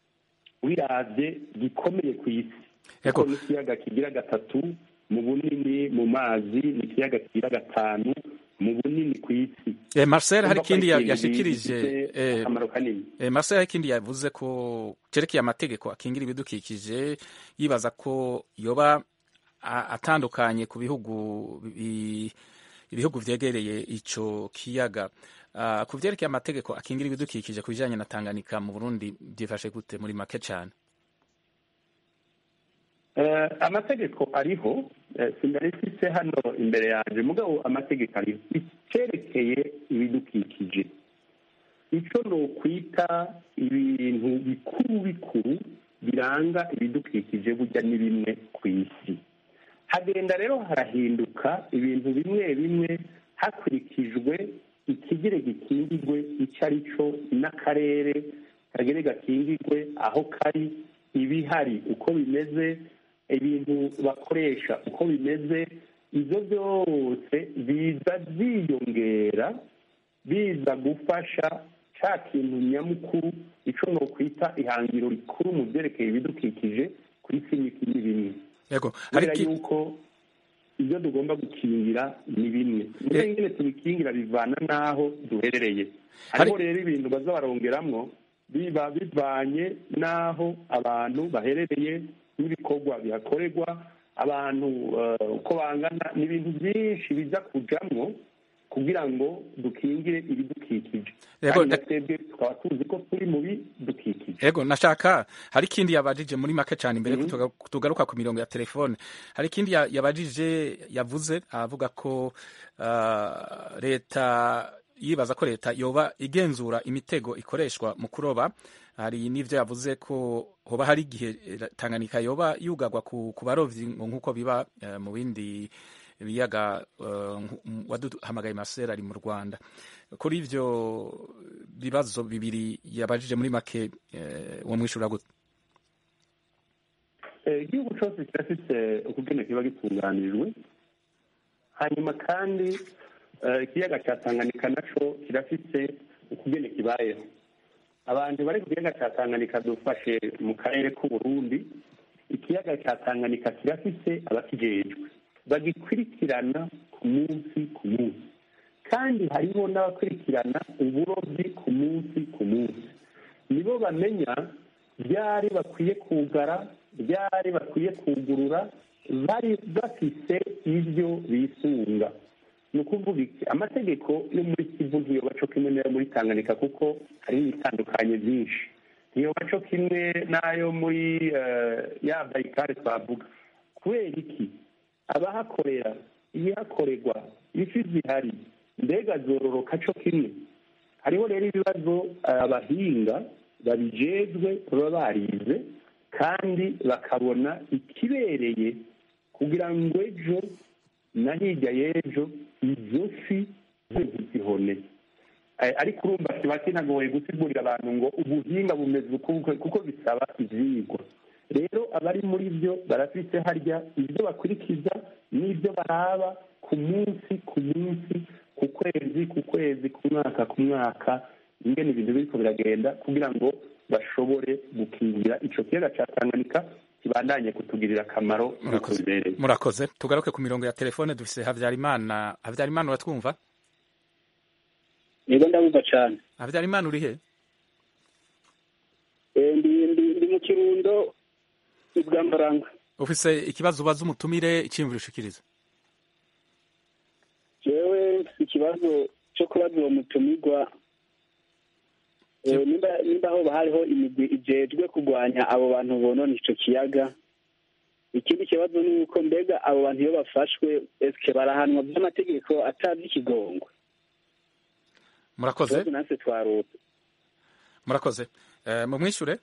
wiravye gikomeye ku isi Ego. kuko ni ikiyaga kigira gatatu mu bunini mu mazi ni ikiyaga kigira gatanu mu bunini ku isi eh, Marcel hari Urumva ko ari ikindi ya- ikintu yashikirije gifite eh, akamaro kanini Eh, Marcel hari ikindi yavuze ko cerekeye amategeko akingira ibidukikije yibaza ko yoba a- atandukanye ku bihugu bi- ibihugu vyegereye ico kiyaga Ah, ku vyerekeye amategeko akingira ibidukikije ku bijanye na Tanganyika mu Burundi byifashe gute muri make cane Eh, amategeko ariho eh, sindari mfise hano imbere yanjye mugabo amategeko ari icyerekeye ibidukikije icyo ni ukwita ibintu bikuru bikuru biranga ibidukikije burya ni bimwe ku isi hagenda rero harahinduka ibintu bimwe bimwe hakurikijwe ikigere gikingirwe icyo ari cyo n'akarere kagere gakingirwe aho kari ibihari uko bimeze ibintu bakoresha uko bimeze ibyo byose biza byiyongera biza gufasha cya kintu nyamukuru icyo ni ukwita ihangiro rikuru mu byerekeye ibidukikije ku isi ni ni bimwe yego hari kubera iki- yuko ibyo tugomba gukingira ni bimwe mbere nyine tubikingira bivana n'aho duherereye hariho Hari- rero ibintu baza barongeramwo biba bivanye n'aho abantu baherereye n'ibikorwa bihakorerwa abantu eh, uko bangana ni ibintu byinshi biza kujamwo kugira ngo dukingire ibidukikije Yego, kandi na nda- twebwe tukaba tuzi ko turi mu bidukikije Ego nashaka hari ikindi yabajije muri make cyane imbere Mhm. ko tuga- tugaruka ku mirongo ya telefone hari ikindi ya- yabajije yavuze avuga ko ah, leta yibaza ko leta yoba igenzura imitego ikoreshwa mu kuroba hari n'ivyo yavuze ko hoba hari igihe eh, Tanganyika yoba yugarwa ku, ku barovyi ngo nk'uko biba eh, mu bindi biyaga eh, nku- waduhamagaye Marcel ari mu Rwanda kuri ivyo bibazo bibiri yabajije muri make eh, uwo mwishura gute Eh, igihugu cyose kirafite ukugene kiba gitunganijwe hanyuma kandi eh, ikiyaga cya tanganyika naco kirafite ukugene kibayeho abantu bari ku kiyaga cya tanganyika dufashe mu karere k'uburundi ikiyaga cya tanganyika kirafite abakijejwe bagikurikirana ku munsi ku munsi kandi hariho n'abakurikirana uburobyi ku munsi ku munsi nibo bamenya byari bakwiye kugara byari bakwiye kugurura bari bafise ibyo bisunga ni ukuvuga iki amategeko yo muri kivu ntiyoba co kimwe n'ayo muri tanganyika kuko hariho ibitandukanye byinshi ntiyoba co kimwe n'ayo muri eh, ya bayikare twavuga kubera iki abahakorera ibihakorerwa ifi zihari mbega zororoka co kimwe hariho rero ibibazo eh, abahinga babijejwe baba barize kandi bakabona ikibereye kugira ngo ejo na hirya y'ejo izo fi zo ntizihone Eh, ariko urumva kiba kinagoye gusigurira abantu ngo ubuhinga bumeze uku kuko bisaba ivyigwa rero abari muri byo barafise harya ibyo bakurikiza n'ibyo baraba ku munsi ku munsi ku kwezi ku kwezi ku mwaka ku mwaka ingene ibintu biriko biragenda kugira ngo bashobore gukingira ico kiyaga ca tanganyika kibandanye kutugirira akamaro nk'uko murakoze bibereye murakoze tugaruke ku mirongo ya telefone dufise Havyarimana Havyarimana uratwumva yego ndabumva cyane Havyarimana uri he Eh, ndi ndi- ndi mu kirundo bwa mbaranga ufise ikibazo ubaza umutumire iciyumviro ushikiriza jewe mfise ikibazo cyo kubaza uwo mutumirwa Eh, nimba nimba hoba hariho imigwi ijejwe kurwanya abo bantu bonona ico kiyaga ikindi kibazo ni uko mbega abo bantu iyo bafashwe eske barahanwa by'amategeko atazi ikigongwe murakoze ikibazo natwe twarota murakoze Eh, mumwishure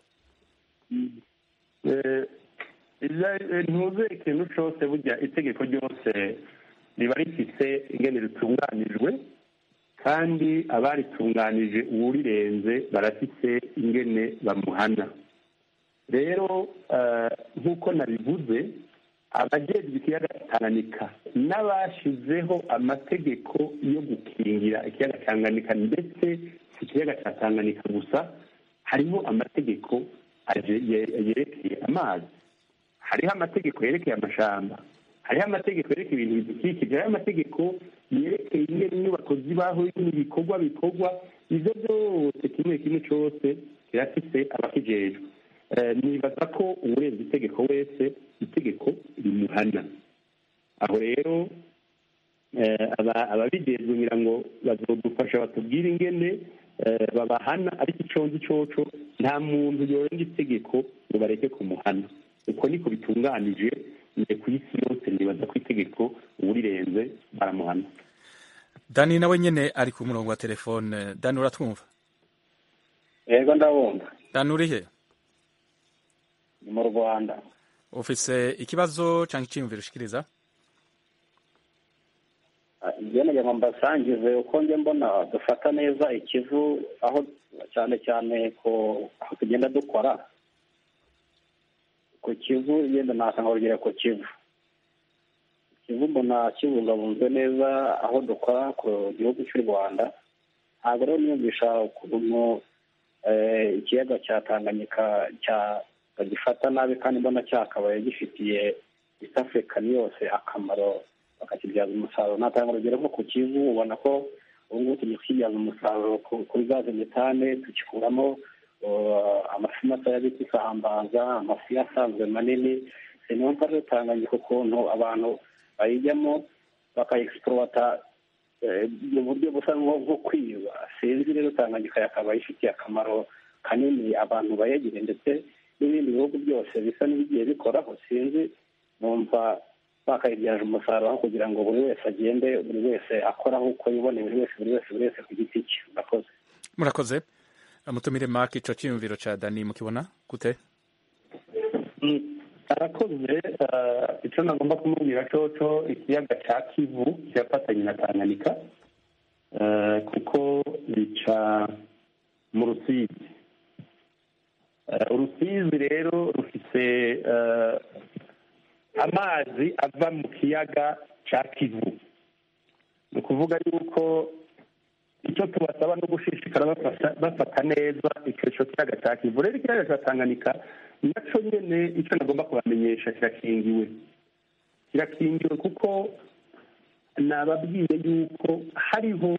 Eh, ivya- eh, ntuze ikintu cose burya itegeko ryose riba rifise ingene ritunganijwe kandi abaritunganije uwurirenze barafise ingene bamuhana rero eh, nk'uko nabivuze abajejwe ikiyaga tanganyika n'abashizeho amategeko yo gukingira ikiyaga tanganyika ndetse si ikiyaga cya tanganyika gusa hariho amategeko aje- ye- yerekeye amazi hariho amategeko yerekeye amashamba hariho amategeko yerekeye ibintu bidukikije hariho amategeko yerekeye ingene inyubako zibaho n'ibikorwa bikorwa ibyo byose kimwe kimwe cyose kirafise abakijejwe Eh, nibaza ko uwurenza itegeko wese itegeko rimuhana aho rero eh, aba- ababijejwe ngira ngo bazodufasha batubwire ingene eh, babahana ariko ico nzi coco nta muntu yorenga itegeko ngo bareke kumuhana uko niko bitunganije ni ku isi yose nibaza ko itegeko amategeko uwurirenze baramuhana dani nawe nyene ari ku murongo wa telefone dani uratwumva yego ndabumva dani urihe ni mu rwanda ufise ikibazo canke iciyumviro ushikiriza njye nagira ngo mbasangize uko njye mbona dufata neza ikivu aho cyane cyane ko aho tugenda dukora ku kivu yenda nasanga urugero ku kivu kivu mbona kibungabunzwe neza aho dukora ku gihugu cy'u rwanda ntabwo rero niyumvisha ukuntu eh, ikiyaga cya tanganyika cya bagifata nabi kandi mbona cyakabaye gifitiye east african yose akamaro bakakibyaza umusaruro natanga urugero nko ku kivu ubona ko ubu ngubu tugiye kukibyaza umusaruro ku- kuri gaze metane tugikuramo uh, amafi matoya bita isambaza amafi asanzwe manini sinumva rero tanganyika ukuntu abantu bayijyamo bakayegisipurota mu buryo busa nko nko kwiba sinzi rero tanganyika yakaba ifitiye akamaro kanini abantu bayegereye ndetse n'ibindi bihugu byose bisa n'ibigiye bikoraho sinzi numva bakayibyaje umusaruro aho kugira ngo buri wese agende buri wese akoraho uko yiboneye buri wese buri wese buri wese ku giti cye murakoze murakoze mutumire mark ico ciyumviro ca dani mukibona gute Mm, arakoze eh, icyo nagomba kumubwira coco ikiyaga cya kivu kirafatanye na tanganyika eh, kuko bica mu rusizi Eh, urusizi rero rufise eh, amazi ava mu kiyaga cya kivu ni ukuvuga yuko icyo tubasaba no gushishikara bafata- bafata neza icyo cyo kiyaga cya kivu rero ikiyaga cya tanganyika nacyo nyine icyo nagomba kubamenyesha kirakingiwe kirakingiwe kuko nababwiye yuko hariho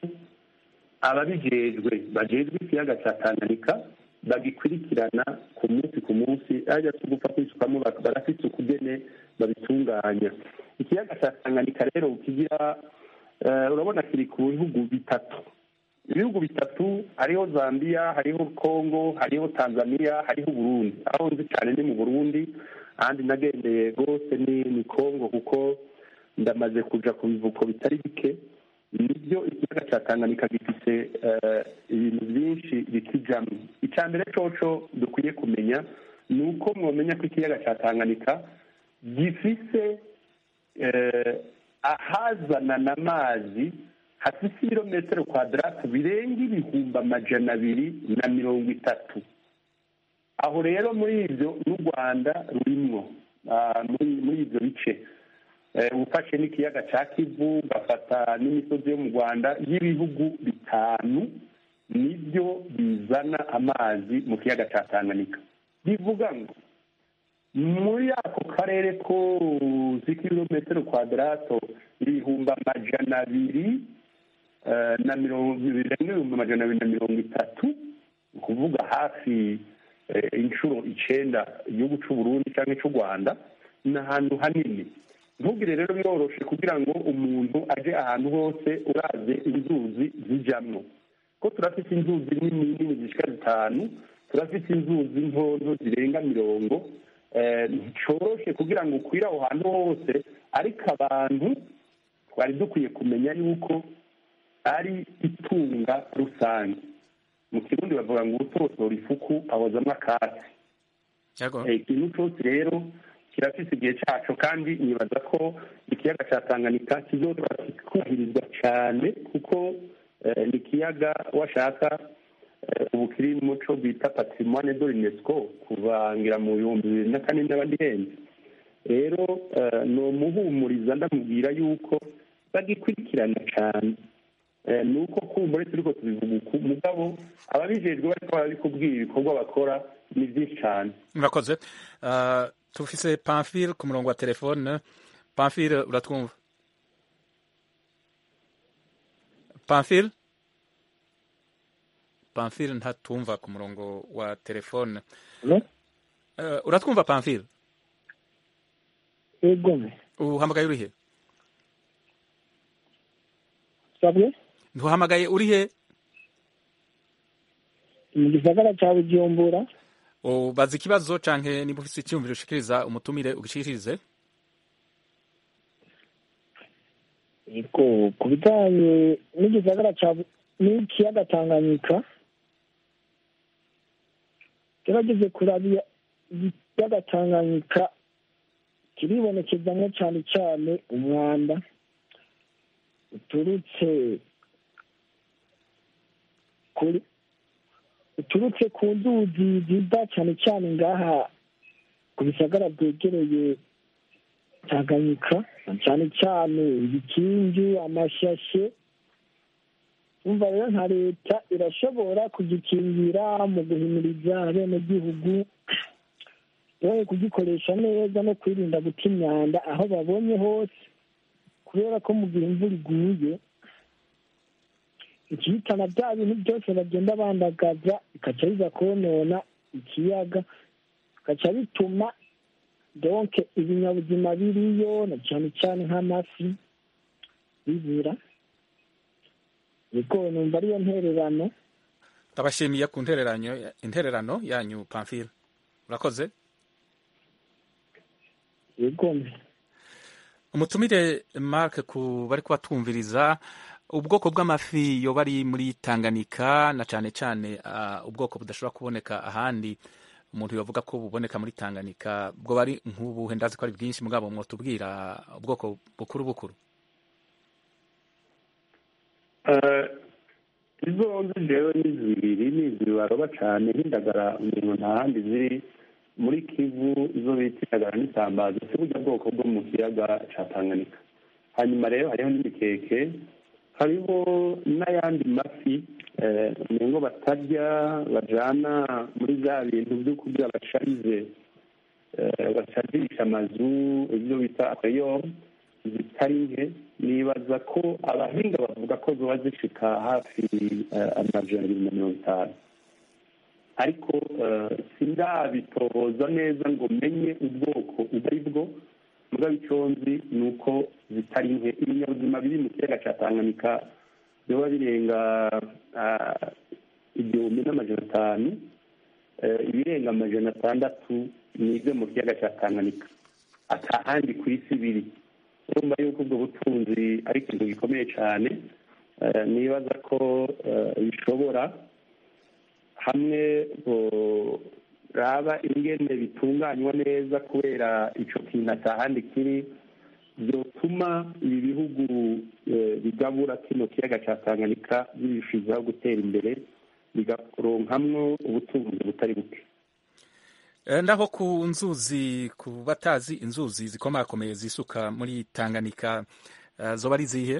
ababijejwe bajejwe ikiyaga cya tanganyika bagikurikirana ku munsi ku munsi ajya tugupfa kwisukamo bak- barafite ukugene babitunganya ikiyaga cya tanganyika rero kigira eh, urabona kiri ku bihugu bitatu ibihugu bitatu hariho zambia hariho congo hariho tanzania hariho burundi aho nzi cyane ni mu burundi ahandi nagendeye rwose ni ni congo kuko ndamaze kuja ku bivuko bitari bike nibyo ikiyaga cya tanganyika gifise eh, ibintu byinshi bikijamo icya mbere coco dukwiye kumenya ni uko mwomenya ko ikiyaga cya tanganyika gifise eh, ahazanana amazi hafise ibirometero kwadaratu birenga ibihumbi amajana abiri na mirongo itatu aho rero muri ibyo n'u rwanda rurimwo ah, muri muri ibyo bice Eh, ufashe n'ikiyaga cya kivu ugafata n'imisozi yo mu rwanda y'ibihugu bitanu nibyo bizana amazi mu kiyaga cya tanganyika bivuga ngo muri ako karere kose k'ibirometero kwadarato ibihumbi amajana abiri eh, na mirongo birenga ibihumbi amajana abiri na mirongo itatu ni ukuvuga hafi eh, inshuro icenda igihugu c'u Burundi cyangwa c'u Rwanda ni ahantu hanini ntugire rero biroroshe kugira ngo umuntu aje ahantu hose uravye inzuzi zijamwo ko turafite inzuzi nini nini zishika zitanu turafite inzuzi ntonto zirenga mirongo eh, nticoroshe kugira ngo ukwire aho hantu hose ariko abantu twari dukwiye kumenya yuko ari itunga rusange mu kirundi bavuga ngo utosora ifuku ahozamwo akatsi Yego. Eh, ikintu cyose rero kirafise igihe cyaco kandi nibaza ko ikiyaga cya tanganyika kizoba kikubahirizwa cyane kuko eh, ni ikiyaga washaka eh, ubu kiri mu muco bita patrimoine de l'unesco kuva ngira mu bihumbi bibiri na kane n'abandi henze rero eh, ni umuhumuriza ndamubwira yuko bagikurikirana cyane Eh, ni uko kumbure turiko tubivuga uku mugabo ababijejwe bariko barabikubwira ibikorwa bakora ni byinshi cyane murakoze Ah, tufise pamphile ku murongo wa telefone pamphile uratwumva pamphile pamphile ntatumva ku murongo wa telefone Hello? Eh, uratwumva pamphile Yego. uhamagaye urihe Sabwe? ntuhamagaye urihe Mu gisagara ca Bujumbura. ubaza ikibazo canke niba ufise icyumviro ushikiriza umutumire ugishikirize yego ku bijyanye n'igisagara cya Bu- n'ikiyaga tanganyika gerageze kurabira ikiyaga tanganyika kiribonekezamo cyane cyane umwanda uturutse kuri uturutse ku nzuzi ziva cyane cyane ngaha ku bisagara byegereye tanganyika cyane cyane ibikingi amashyashye umva rero nka leta irashobora kugikingira mu guhimiriza abenegihugu yewe kugikoresha neza no kwirinda guta imyanda aho babonye hose kubera ko mu gihe imvura iguye ikihitana bya bintu byose bagenda bandagaza bikaca biza konona ikiyaga bikaca bituma donke ibinyabuzima biriyo na cyane cyane nk'amafi bibura yego numva ariyo ntererano ndabashimiye ku ntererano intererano yanyu pamphile urakoze yego umutumire mark ku bari kubatumviriza ubwoko bw'amafi yoba ari muri tanganyika na cyane cyane ah, ubwoko budashobora kuboneka ahandi umuntu yavuga ko buboneka muri tanganyika bwo bari nk'ubuhe ndazi ko ari bwinshi mugabo mwotubwira ubwoko bukuru bukuru Eh, izo nzi jewe ni zibiri ni izi baroba cane nk'indagara umuntu nta handi ziri muri kivu izo bita indagara n'isambaza si burya bwoko bwo mu kiyaga ca tanganyika hanyuma rero hariho n'imikeke hariho n'ayandi mafi eh, umengo batarya bajana muri za bintu vyo kugira basharize eh, basharisha amazu ibyo bita akayoro zitari nke nibaza ko abahinga bavuga ko ziba zishika hafi eh, amajana abiri na mirongo itanu ariko eh, sindabitohoza neza ngo menye ubwoko ubwo ari bwo mugabo icyo nzi ni uko zitari nke ibinyabuzima biri mu kiyaga cya tanganyika biba birenga ah, igihumbi n'amajana atanu Eh, ibirenga amajana atandatu ni ibyo mu kiyaga cya tanganyika atahandi ku isi biri urumva yuko ubwo butunzi ari ikintu gikomeye cyane Eh, nibaza ko eh, bishobora hamwe raba ingene bitunganywa neza kubera icyo kintu atahandi kiri byotuma ibi bihugu eh, bigabura kino kiyaga cya tanganyika birushijeho gutera imbere bigaronkamwo ubutunzi butari buke Eh, ndaho ku nzuzi ku batazi inzuzi zikomakomeye zisuka muri tanganyika eh, zoba ari zihe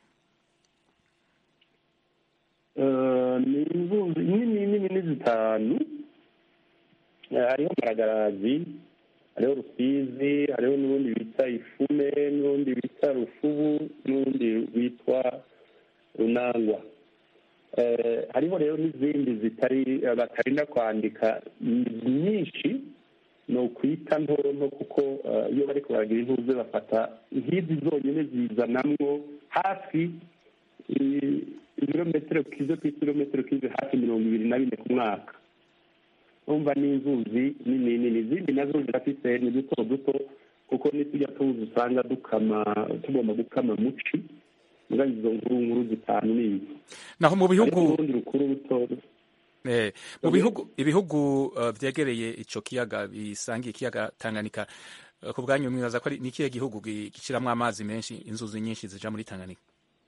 Eh, ni inzuzi nini nini ni zitanu Eh, hariho maragarazi hariho rusizi hariho n'urundi bita ifume n'urundi bita rufubu n'urundi rwitwa runangwa Eh, hariho rero n'izindi zitari batarinda kwandika nyinshi ni ukwita nto nto kuko eh, iyo bari kubaragira intuze bafata nk'izi zonyine zizanamwo hafi i- ibirometero kizo ku ibirometero kizo hafi mirongo ibiri na bine ku mwaka urumva ni inzuzi nini nini izindi nazo zirafise ni duto duto kuko nitujya tuzi usanga dukama tugomba gukama muci mbwa izo nkuru nkuru zitanu ni izi naho mu Hariho bihugu n'urundi rukuru ruto eh, mu Okay. bihugu ibihugu eh, vyegereye ico kiyaga bisangiye ikiyaga tanganyika eh, ku bwanyu mwibaza ko ari ni ikihe gihugu gi- gishiramwo amazi menshi inzuzi nyinshi zija muri tanganyika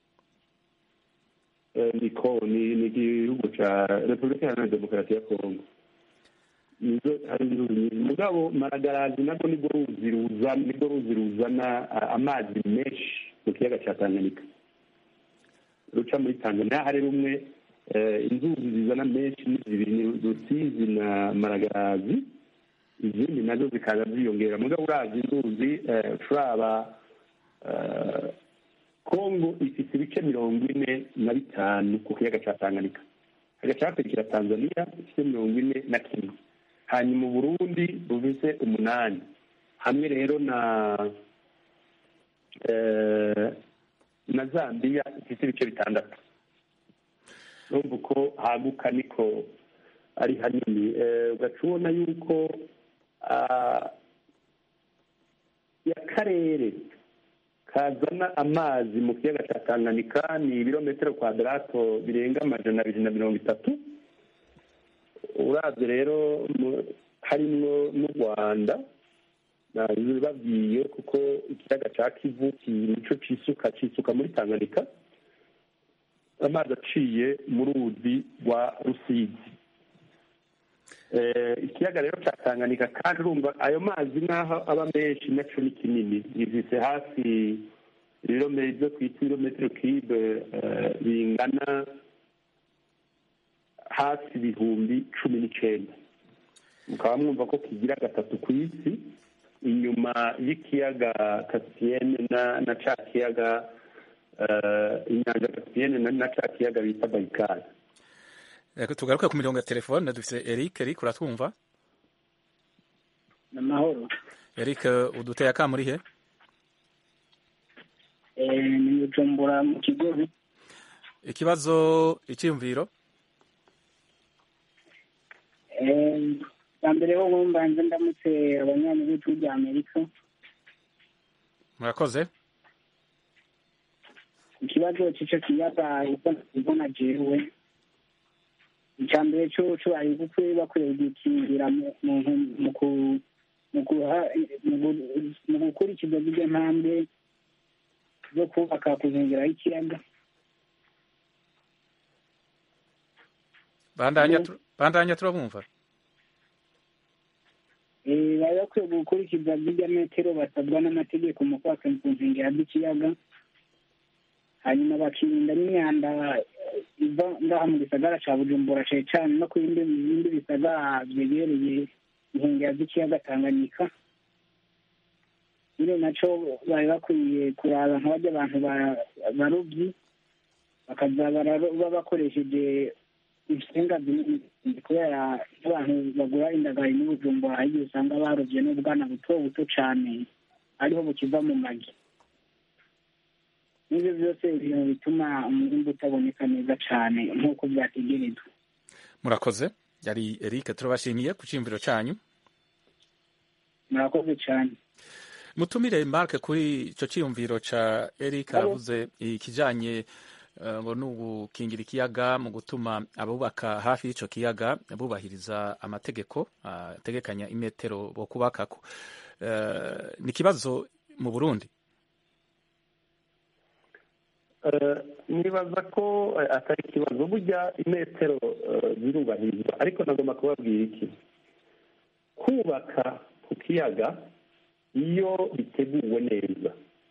Eh, niko ni ni igihugu ca repubulika iharanira demokarasi ya kongo nizo hari inzuzi nyinshi mugabo maragarazi nabwo nibwo ruzi ruzana nibwo ruzi ruzana ah, amazi menshi mu kiyaga ca tanganyika ruca muri tanzania hari rumwe eh, inzuzi zizana menshi ni zibiri ni rusizi na maragarazi izindi nazo zikaza ziyongera mugabo urazi inzuzi eh, turaba eh, kongo ifite ibice mirongo ine na bitanu ku kiyaga cya tanganyika hagaca hakurikira tanzania ifite mirongo ine na kimwe hanyuma uburundi bufise umunani hamwe rero na eh, na zambia ifite ibice bitandatu urumva uko haguka niko ari hanini Eh, ugaca ubona yuko ah, ya karere kazana amazi mu kiyaga cya tanganyika ni ibirometero kwadarato birenga amajana abiri na mirongo itatu urabye rero mu- harimwo n'u rwanda babwiye kuko ikiyaga cya kivu nico cisuka cisuka muri tanganyika amazi aciye mu ruzi rwa rusizi Eh, ikiyaga rero cya tanganyika kandi urumva ayo mazi n'aho aba menshi naco ni kinini gifise hafi ibirometero ibyo twita ibirometero kibe eh, bingana hafi ibihumbi cumi n'icenda mukaba mwumva ko kigira gatatu ku isi inyuma y'ikiyaga kasipiyene na na ca kiyaga eh, inyanja kasipiyene na na ca kiyaga bita bayikari Reka tugaruke ku mirongo ya telefone dufise Eric Eric uratwumva ni amahoro Eric uduteye akamuri he Eh, ni bujumbura mu kigozi ikibazo icyiyumviro Eh, bwa mbere ho mbanze ndamutse abanyanyi b'igihugu rya amerika murakoze ikibazo cy'ico kiyaga uko mbona jewe icya mbere cyo cyo ari gukwiye bakwiye gukingira mu mu- mu ku- mu guha- mu gu- mu gukurikiza zirya ntambwe zo kubaka ku nkengero y'ikiyaga bandanya tu- bandanya turabumva Eh, bari bakwiye gukurikiza zirya metero basabwa n'amategeko mu kubaka ku nkengero z'ikiyaga hanyuma bakirinda n'imyanda eh, iva ngaha mu gisagara ca bujumbura cane cane no ku bindi bindi bisagara vyegereye inkengero z'ikiyaga tanganyika bino naco bari bakwiye kuraba nka barya abantu ba- barovyi bakaza bararoba bakoresheje ibisenga binini kubera abantu bagura indagari n'ubujumbura hari igihe usanga barovye n'ubwana buto buto cane ariho bukiva mu magi n'ivyo vyose ibintu bituma umwimbu utaboneka neza cane nk'uko vyategerezwa murakoze yari Eric turabashimiye ku cyiyumviro cyanyu murakoze cane mutumire Mark kuri ico cyiyumviro ca Eric Alo. aravuze ikijanye eh, ngo ni ugukingira ikiyaga mu gutuma abubaka hafi y'ico kiyaga bubahiriza amategeko ah, ategekanya imetero bo kubakako Eh, ni ikibazo mu Burundi Eh, nibaza ko eh, atari ikibazo burya imetero eh, zirubahirizwa ariko nagomba kubabwira iki kubaka ku kiyaga iyo biteguwe neza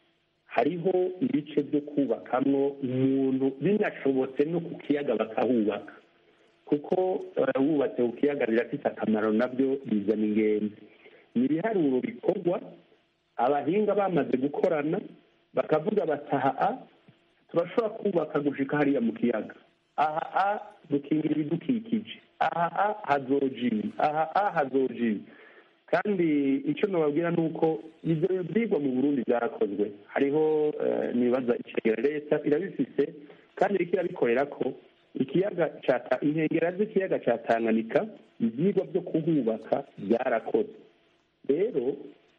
hariho ibice byo kubakamwo umuntu binashobotse no ku kiyaga bakahubaka kuko eh, wubatse ku kiyaga birafite akamaro nabyo bizana ingenzi ni ibiharuro bikorwa abahinga bamaze gukorana bakavuga bataha turashobora kubaka gushika hariya mu kiyaga aha a dukingira ibidukikije aha a hazoja ibi aha a hazoja ibi kandi icyo nababwira ni uko ibyo byigwa mu burundi byarakozwe hariho eh, nibaza icegera leta irabifise kandi iriko irabikorera ko ikiyaga ca Ta- inkengera z'ikiyaga ca tanganyika ibyigwa byo kuhubaka byarakozwe rero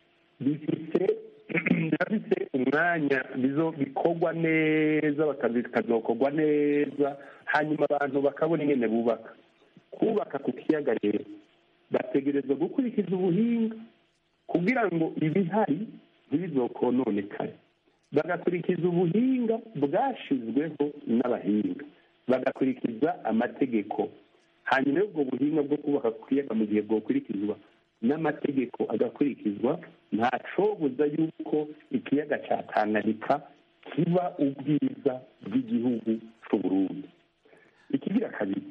bifise birafise umwanya bizo bikorwa neza bakazi- bikazokorwa neza hanyuma abantu bakabona ingene bubaka kubaka ku kiyaga rero bategerezwa gukurikiza ubuhinga kugira ngo ibihari ntibizokononekare bagakurikiza ubuhinga bwashizweho n'abahinga bagakurikiza amategeko hanyuma y'ubwo buhinga bwo kubaka ku kiyaga mu gihe bwokurikizwa n'amategeko agakurikizwa ntacobuza yuko ikiyaga cya tanganyika kiba ubwiza bw'igihugu c'u Burundi ikigira kabiri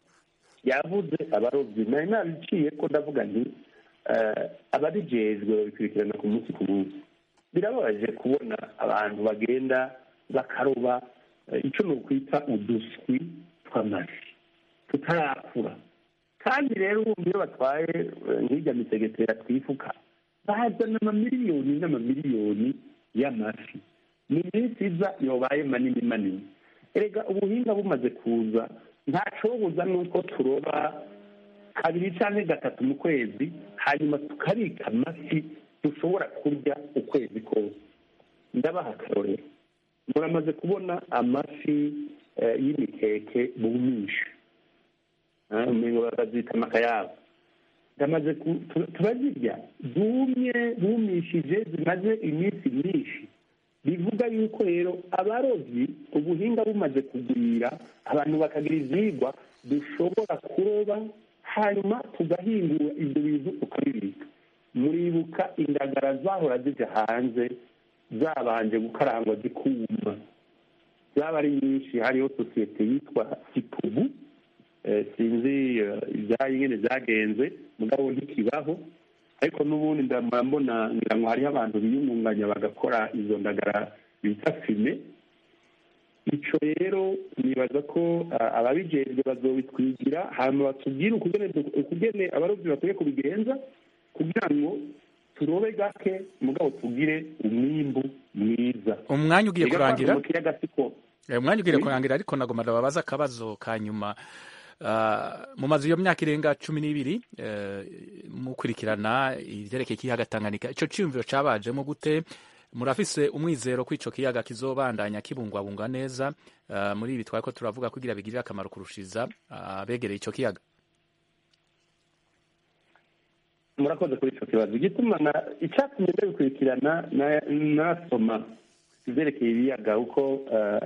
yavuze abarobyi nari nabiciye ko ndavuga nti eh, ababijejwe babikurikirana ku munsi ku munsi birababaje kubona abantu bagenda bakaroba eh, ico ni ukwita uduswi tw'amafi tutarakura kandi rero ubu iyo batwaye eh, nk'irya misegetera twifuka bazana amamiliyoni n'amamiliyoni y'amafi mu minsi iza yobaye manini manini erega ubuhinga bumaze kuza ntacobuza nuko turoba kabiri canke gatatu mu kwezi hanyuma tukabika amafi dushobora kurya ukwezi kose ndabaha akarorero muramaze kubona amafi eh, y'imikeke bumisha Ah, umengo bakazita amakayabo ndamaze ku- tu- turazirya zumye bumishije zimaze iminsi myinshi bivuga yuko rero abarobyi ubuhinga bumaze kugwira abantu bakagira ivyigwa dushobora kuroba hanyuma tugahingura ibyo bintu tukabibika muribuka indagara zahora zija hanze zabanje gukarangwa zikuma zaba ari nyinshi hariho sosiyete yitwa kipubu eh, sinzi eh, ibyayo nyine zagenze mugabo ntikibaho ariko n'ubundi ndamara mbona ngira ngo hariho abantu biyungunganya bagakora izo ndagara bita fime ico rero nibaza ko ah, ababijejwe bazobitwigira hanyuma batubwire ukugene du- ukugene abarobyi bakwiye kubigenza kugira ngo turobe gake mugabo tugire umwimbu mwiza umwanya ugiye Ega kurangira mu kiyaga siko Eh, umwanya ugiye Oui. kurangira ariko nagomba ndababaza akabazo ka nyuma Ah, mumaze iyo myaka irenga cumi n'ibiri eh, mukurikirana ivyerekeye ikiyaga Tanganyika ico ciyumviro cabajemo gute murafise umwizero ko ico kiyaga kizobandanya kibungwabungwa neza ah, muri ibi twariko turavuga kugira bigirire akamaro kurushiza abegereye ico kiyaga murakoze kuri icyo kibazo igituma na icyatumye ndabikurikirana na- nasoma ibyerekeye ibiyaga kuko eh,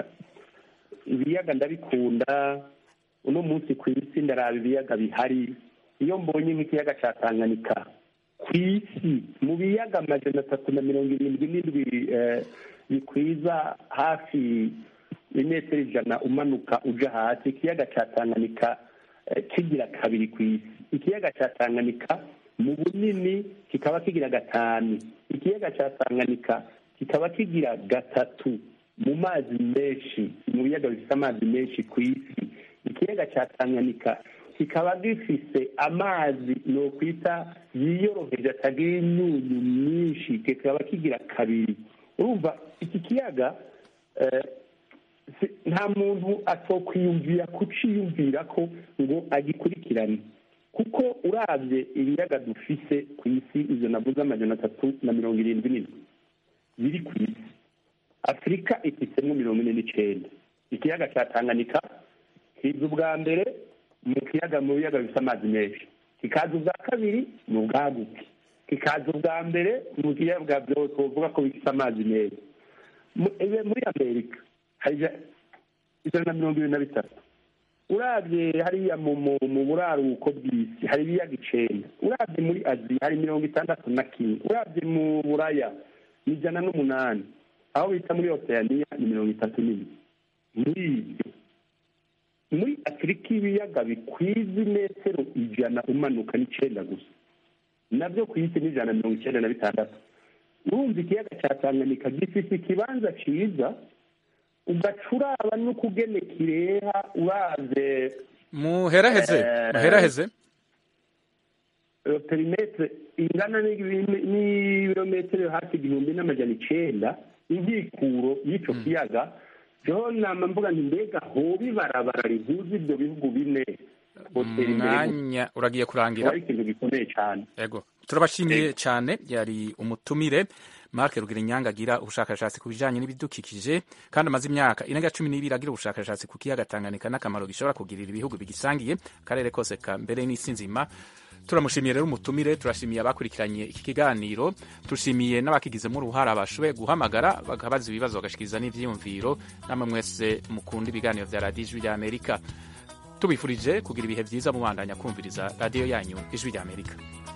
ibiyaga ndabikunda uno munsi ku isi ndaraba ibiyaga bihari iyo mbonye nk'ikiyaga cya tanganyika ku isi mu biyaga amajana atatu na mirongo irindwi n'indwi eh, bikwiza hafi imetero ijana umanuka uja hasi ikiyaga cya tanganyika eh, kigira kabiri ku isi ikiyaga cya tanganyika mu bunini kikaba kigira gatanu ikiyaga cya tanganyika kikaba kigira gatatu mu mazi menshi mu biyaga bifite amazi menshi ku isi ikiyaga cya tanganyika kikaba gifise amazi nokwita yiyoroheje atagira imyunyu myinshi kikaba kigira kabiri urumva iki kiyaga eh, si- nta muntu atokwiyumvira kuciyumvira ko ngo agikurikirane kuko urabye ibiyaga dufise ku isi izo navuze amajana atatu na mirongo irindwi n'indwi biri ku isi afurika ifisemo mirongo ine n'icenda ikiyaga cya tanganyika kiza ubwa mbere mu kiyaga mu biyaga bifite amazi menshi kikaza ubwa kabiri mu bwaguke kikaza ubwa mbere mu kiyaga byose uvuga ko bifite amazi meza Mu- ebe- muri amerika hari ija- ijana na mirongo ibiri na bitatu urabye hariya mu mu- mu buraruko bw'isi hari ibiyaga icenda urabye muri aziya hari mirongo itandatu na kimwe urabye mu buraya ni ijana n'umunani aho bita muri oceania ni mirongo itatu n'imwe muri ibyo muri afurika ibiyaga bikwiza imetero ijana umanuka n'icenda gusa nabyo ku isi ni ijana na mirongo icenda na bitandatu urumva ikiyaga cya tanganyika gifise ikibanza ciza ugaca uraba n'ukugene kireha uravye muheraheze Eh, muheraheze eh, perimetre ingana n'ibi- n'ibirometero hafi igihumbi n'amajana icenda inkikuro y'ico kiyaga jeho nama mvuga nti mbega hoba ibarabara rihuza ibyo bihugu bine hotera imbere gusa. umwanya uragiye kurangira Kuba ari ikintu gikomeye cane Ego. Turabashimiye cyane yari umutumire Mark Rugirinyanga agira ubushakashatsi ku bijanye n'ibidukikije kandi amaze imyaka irenga cumi n'ibiri agira ubushakashatsi ku kiyaga Tanganyika n'akamaro gishobora kugirira ibihugu bigisangiye akarere kose ka mbere n'isi nzima turamushimiye rero umutumire turashimiye abakurikiranye iki kiganiro tushimiye n'abakigizemo uruhara bashoboye guhamagara bakabaza ibibazo bagashikiriza n'ivyiyumviro namwe mwese mukunda ibiganiro vya radiyo ijwi rya amerika tubifurije kugira ibihe vyiza mubandanya kumviriza radiyo yanyu ijwi rya amerika